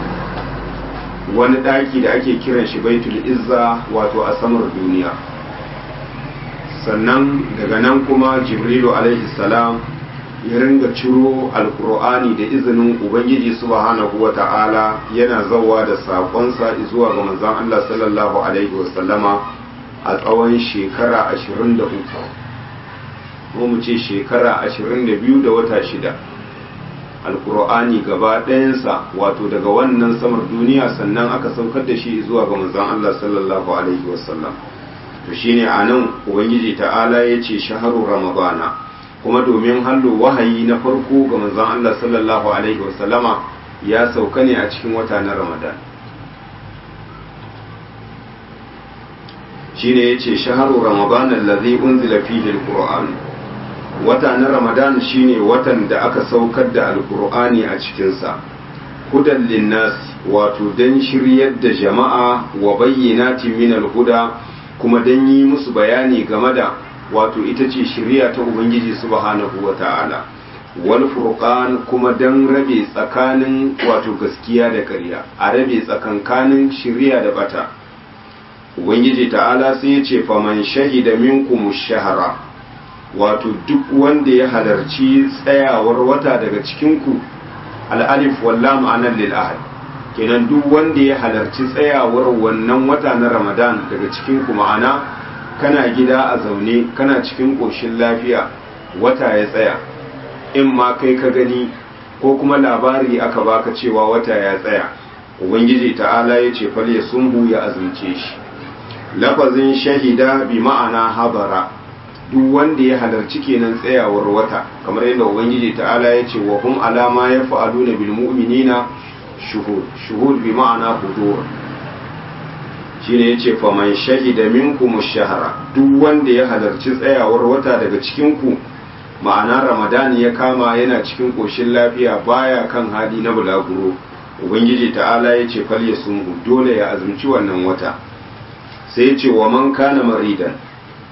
Speaker 1: wani ɗaki da ake kiran shi baitul izza wato a samar duniya sannan daga nan kuma jibrilu alaihi salam ya ringa ciro alkur'ani da izinin ubangiji subhanahu wa ta'ala yana zawa da saƙonsa zuwa ga manzon Allah sallallahu alaihi wasallama a tsawon shekara 23 ko mu ce shekara 22 da wata shida alkur'ani gaba ɗayansa wato daga wannan samar duniya sannan aka saukar da shi zuwa ga manzon Allah sallallahu alaihi wasallam to shine anan ubangiji ta'ala ya ce shaharu ramadana kuma domin hallo wahayi na farko ga manzon Allah sallallahu alaihi wasallama ya sauka ne a cikin wata na ramadan shine yace shaharu ramadana allazi unzila fihi alquran wata na ramadan shine watan da aka saukar da alkur'ani a cikinsa hudan linnas wato don shiryar da jama'a wa bayyanatin min alhuda kuma don yi musu bayani game da wato ita ce shirya ta ubangiji subhanahu wa ta'ala wal furqan kuma don rabe tsakanin wato gaskiya da ƙarya a rabe tsakankanin shirya da bata ubangiji ta'ala sai ya ce faman shahida minkum shahara wato duk wanda ya halarci tsayawar wata daga cikinku al'alif walla ma'anar lil'ahad kenan duk wanda ya halarci tsayawar wannan wata na ramadan daga cikinku ma'ana kana gida a zaune kana cikin ƙoshin lafiya wata ya tsaya in ma kai ka gani ko kuma labari aka baka cewa wata ya tsaya ubangiji ta'ala ya ce fal ya sumbu ya azumce shi lafazin shahida bi ma'ana habara duk wanda ya halarci kenan tsayawar wata kamar yadda ubangiji ta'ala ya ce wa hum alama ya fa'aluna bil mu'minina shuhud shuhud bi ma'ana hudur shine yace fa man shahida minkum ash-shahra duk wanda ya halarci tsayawar wata daga cikin ku ma'ana ramadani ya kama yana cikin koshin lafiya baya kan hali na bulaguro ubangiji ta'ala ya ce fal yasumhu dole ya azumci wannan wata sai ya ce wa man kana maridan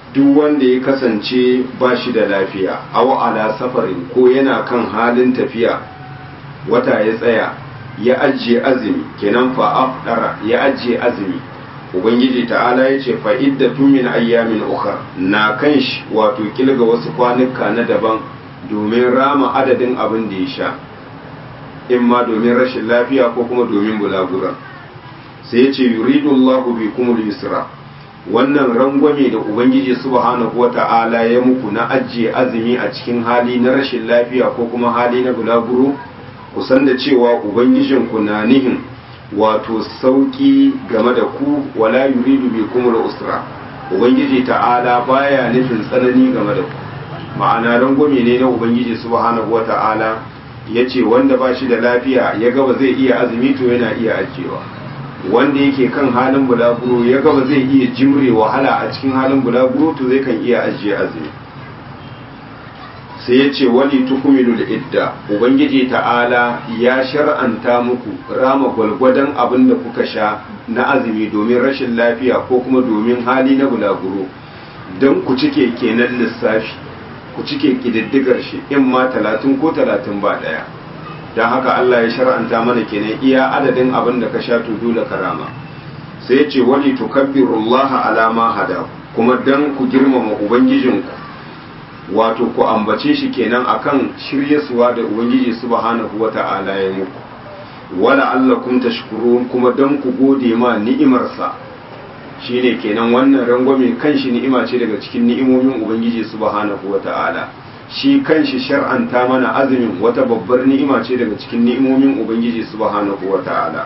Speaker 1: duk wanda ya kasance ba shi da lafiya aw ala safarin ko yana kan halin tafiya wata ya tsaya ya ajiye azumi kenan fa afdara ya ajiye azumi ubangiji ta'ala ya ce fa iddatun min ayyamin ukhra na kan shi wato kilga wasu kwanuka na daban domin rama adadin abin da ya sha in ma domin rashin lafiya ko kuma domin bulagura sai ya ce yuridu Allahu bikumul yusra wannan rangwame da ubangiji subhanahu wata'ala ya muku na ajiye azumi a cikin hali na rashin lafiya ko kuma hali na bulaguro ku san da cewa ubangijinku na nihin wato sauki game da ku wala yuridu bikumul usra ubangiji ta'ala baya nufin tsanani game da ku ma'ana rangwame ne na ubangiji subhanahu wata'ala ya ce wanda ba shi da lafiya ya gaba zai iya azumi to yana iya ajiyewa wanda yake kan halin bulaguro ya gaba zai iya jimre wahala a cikin halin bulaguro to zai kan iya ajiye azumi sai ya ce wali tukumilu da idda ubangiji ta'ala ya shar'anta muku rama gwalgwadon abin da kuka sha na azumi domin rashin lafiya ko kuma domin hali na bulaguro don ku cike kenan lissafi ku cike kididdigar shi in ma talatin ko talatin ba ɗaya don haka Allah ya shar'anta mana kenan iya adadin abin da ka sha to dole ka rama sai ya ce wali tukabbirullaha ala ma hada kuma dan ku girmama ubangijinku wato ku ambace shi kenan akan shiryasuwa da ubangiji subhanahu wata'ala ya muku wala allakum tashkurun kuma dan ku gode ma ni'imarsa shine kenan wannan rangwame kanshi ni'ima ce daga cikin ni'imomin ubangiji subhanahu wata'ala shi kanshi shar'anta mana azumin wata babbar ni'ima ce daga cikin ni'imomin ubangiji subhanahu wata'ala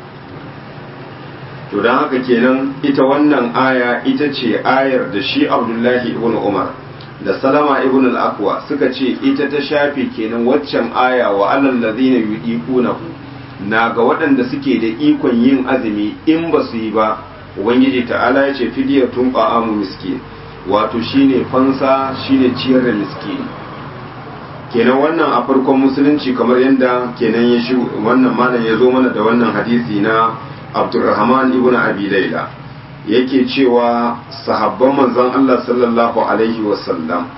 Speaker 1: to dan haka kenan ita wannan aya ita ce ayar da shi abdullahi ibn umar da salama ibn al-aqwa suka ce ita ta shafe kenan waccan aya wa alal ladina yudiqunahu na ga waɗanda suke da ikon yin azumi in ba su yi ba ubangiji ta'ala ya ce fidiyatun ta'amu miskin wato shine fansa shine ciyar da miskini kenan wannan a farkon musulunci kamar yadda kenan ya shi wannan malam ya zo mana da wannan hadisi na abdurrahman ibn abi laila yake cewa sahabban manzon Allah sallallahu alaihi wasallam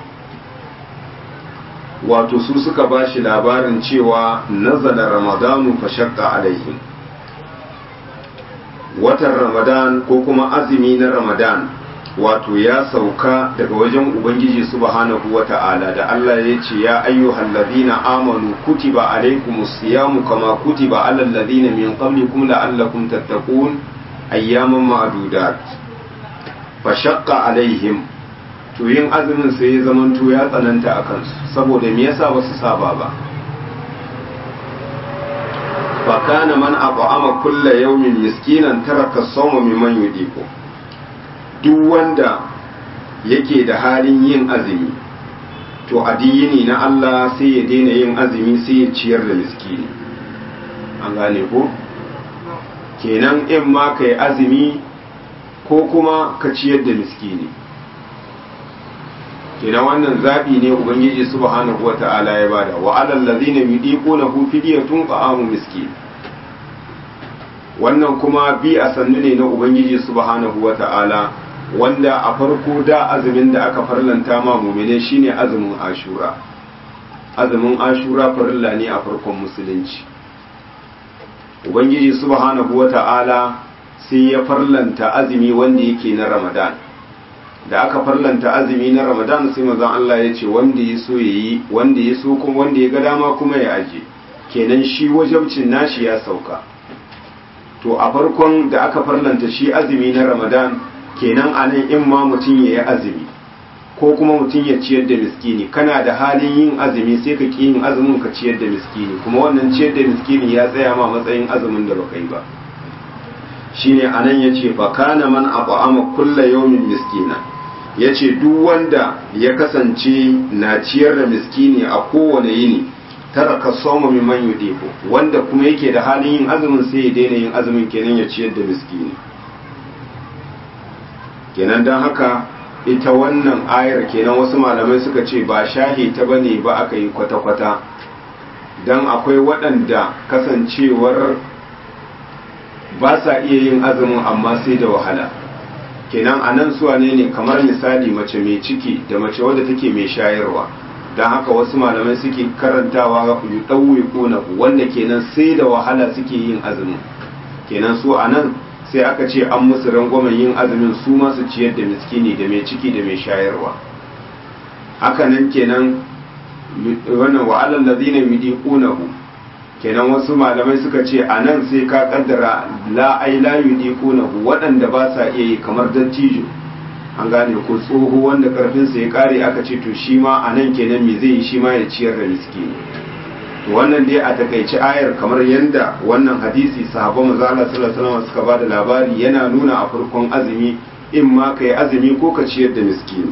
Speaker 1: wato su suka ba shi labarin cewa nazala ramadanu fa shaqqa alaihim watan ramadan ko kuma azumi na ramadan wato ya sauka daga wajen ubangiji subhanahu wata'ala da Allah ya ce ya ayyuhal ladina amanu kutiba alaikumus siyamu kama kutiba alal ladina min qablikum la'allakum tattaqun ayyaman ma'dudat fa shaqqa alaihim to yin azumin sai ya zamanto ya tsananta a kansu saboda me yasa ba su saba ba fa kana man at'ama kulla yawmin miskinan taraka sawma mimman yudiku duk wanda yake da halin yin azumi to addini na Allah sai ya daina yin azumi sai ya ciyar da miskini an gane ko kenan in ma ka yi azumi ko kuma ka ciyar da miskini kenan wannan zaɓi ne ubangiji subhanahu wa ta'ala ya bada wa alal ladina yudiquna hu fidyatun ta'amu miskin wannan kuma bi a sannu ne na ubangiji subhanahu wa ta'ala wanda a farko da azumin da aka farlanta ma mumine shine azumin ashura azumin ashura farilla ne a farkon musulunci ubangiji subhanahu wa ta'ala sai ya farlanta azumi wanda yake na ramadan da aka farlanta azumi na ramadan sai manzon Allah ya ce wanda ya so yayi wanda ya so kuma wanda ya ga dama kuma ya aje kenan shi wajabcin nashi ya sauka to a farkon da aka farlanta shi azumi na ramadan kenan anan in ma mutum ya yi azumi ko kuma mutum ya ciyar da miskini kana da halin yin azumi sai ka ƙi yin azumin ka ciyar da miskini kuma wannan ciyar da miskini ya tsaya ma matsayin azumin da baka yi ba shine anan yace fa kana man at'ama kulla yawmin miskina yace duk wanda ya kasance na ciyar da miskini a kowane yini taraka sawma mimman yudiku wanda kuma yake da halin yin azumin sai ya daina yin azumin kenan ya ciyar da miskini kenan dan haka ita wannan ayar kenan wasu malamai suka ce ba shahi ta bane ba aka yi kwata-kwata dan akwai waɗanda kasancewar ba sa iya yin azumin amma sai da wahala kenan a nan suwa ne ne kamar misali mace mai ciki da mace wadda take mai shayarwa don haka wasu malamai suke karantawa yi ɗauwe ƙonahu wanda kenan sai da wahala suke yin azumin kenan su a nan sai aka ce an musu rangwamen yin azumin su masu ciyar da miskini da mai ciki da mai shayarwa haka nan kenan wannan wa'alan da zina yudi ƙonahu kenan wasu malamai suka ce a nan sai ka kaddara la ai la yudi ƙonahu waɗanda ba sa iya yi kamar dattijo an gane ko tsoho wanda karfinsa ya kare aka ce to shi ma a nan kenan me zai yi shi ma ya ciyar da miskini to wannan dai a takaici ayar kamar yadda wannan hadisi sahabban manzo Allah sallallahu alaihi wasallam suka bada labari yana nuna a farkon azumi in ma kai azumi ko ka ciyar da miskini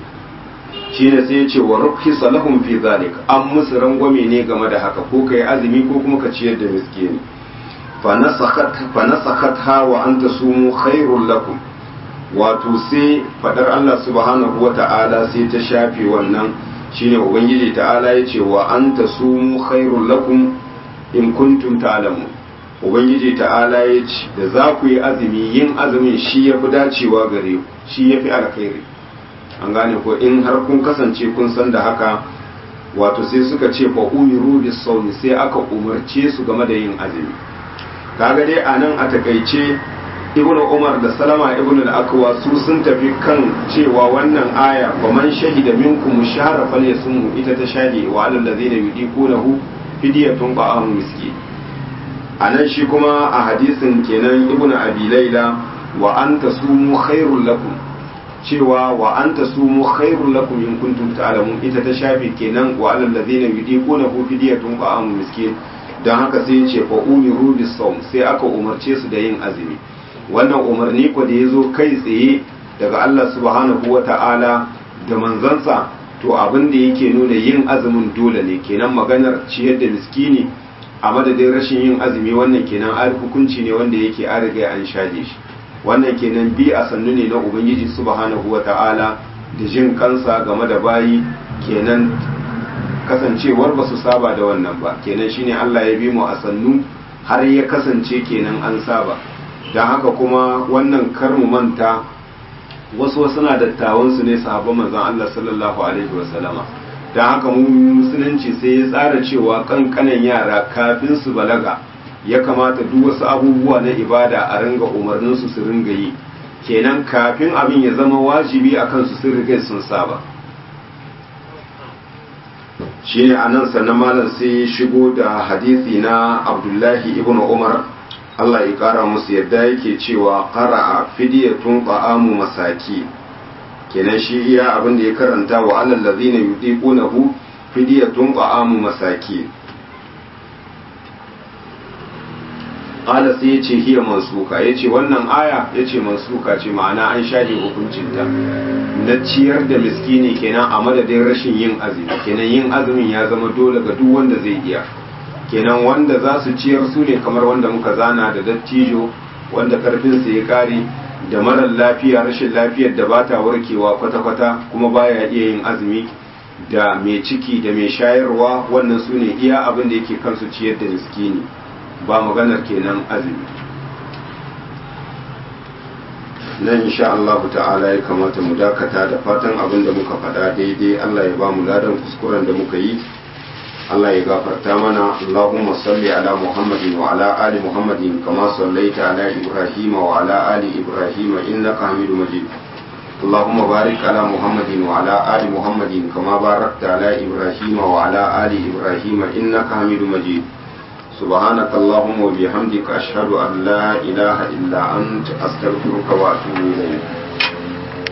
Speaker 1: shine sai ya ce wa rukhisa lahum fi zalik an musu rangwame ne game da haka ko kai azumi ko kuma ka ciyar da miskini fa nasakhat fa nasakhat ha wa anta sumu khairul lakum wato sai fadar Allah subhanahu wa ta'ala sai ta shafe wannan shine ubangiji ta'ala ya ce wa an ta sumu khairul lakum in kuntum ta'lamun ubangiji ta'ala ya ce da za ku yi azumi yin azumin shi ya fi dacewa gare ku shi ya fi alkhairi an gane ko in har kun kasance kun san da haka wato sai suka ce fa umiru bis sawmi sai aka umarce su game da yin azumi kaga dai anan a takaice ibn umar da salama ibn al-akwa su sun tafi kan cewa wannan aya wa man shahida minkum shahra falyasum ita ta shahidi wa alal ladina yudiqunahu fidyatun ba'am miski anan shi kuma a hadisin kenan ibn abi laila wa anta sumu khairul lakum cewa wa anta sumu khairul lakum in kuntum ta'lamun ita ta shafi kenan wa alal ladina yudiqunahu fidyatun ba'am miski dan haka sai ya ce fa umiru bis sawm sai aka umarce su da yin azumi wannan umarni ko da ya zo kai tsaye daga Allah subhanahu wa ta'ala da manzansa to abin da yake nuna yin azumin dole ne kenan maganar ciyar da miskini a madadin rashin yin azumi wannan kenan an hukunci ne wanda yake an riga an shaje shi wannan kenan bi a sannu ne na ubangiji subhanahu wa ta'ala da jin kansa game da bayi kenan kasancewar ba su saba da wannan ba kenan shine Allah ya bi mu a sannu har ya kasance kenan an saba don haka kuma wannan kar mu manta wasu wasu na dattawansu ne sahabban manzon Allah sallallahu alaihi wasallama don haka mu musulunci sai ya tsara cewa kankanan yara kafin su balaga ya kamata duk wasu abubuwa na ibada a ringa umarnin su su ringa yi kenan kafin abin ya zama wajibi a kansu sun riga sun saba shine anan sannan malam sai shigo da hadisi na Abdullahi ibn Umar Allah ya ƙara musu yadda yake cewa ƙara'a fidiyatun ta'amu masaki kenan shi iya abin da ya karanta wa alal ladina yudiqunahu fidiyatun ta'amu masaki qala sai yace hiya mansuka yace wannan aya yace mansuka ce ma'ana an shafe hukuncin ta na ciyar da miskini kenan a madadin rashin yin azumi kenan yin azumin ya zama dole ga duk wanda zai iya kenan wanda za su ciyar su ne kamar wanda muka zana da dattijo wanda karfinsa ya kare da marar lafiya rashin lafiyar da bata warkewa kwata-kwata kuma baya iya yin azumi da mai ciki da mai shayarwa wannan su ne iya abin da yake kansu ciyar da miskini ba maganar kenan azumi nan insha Allah ta'ala ya kamata mu dakata da fatan abin da muka faɗa daidai Allah ya ba mu ladan kuskuren da muka yi Allah ya gafarta mana Allahumma salli ala Muhammadin wa ala ali Muhammadin kama sallaita ala Ibrahim wa ala ali Ibrahim innaka Hamidum Majid اللهم بارك على محمد وعلى آل محمد كما باركت على إبراهيم وعلى آل إبراهيم إنك حميد مجيد سبحانك اللهم وبحمدك أشهد أن لا إله إلا أنت أستغفرك وأتوب إليك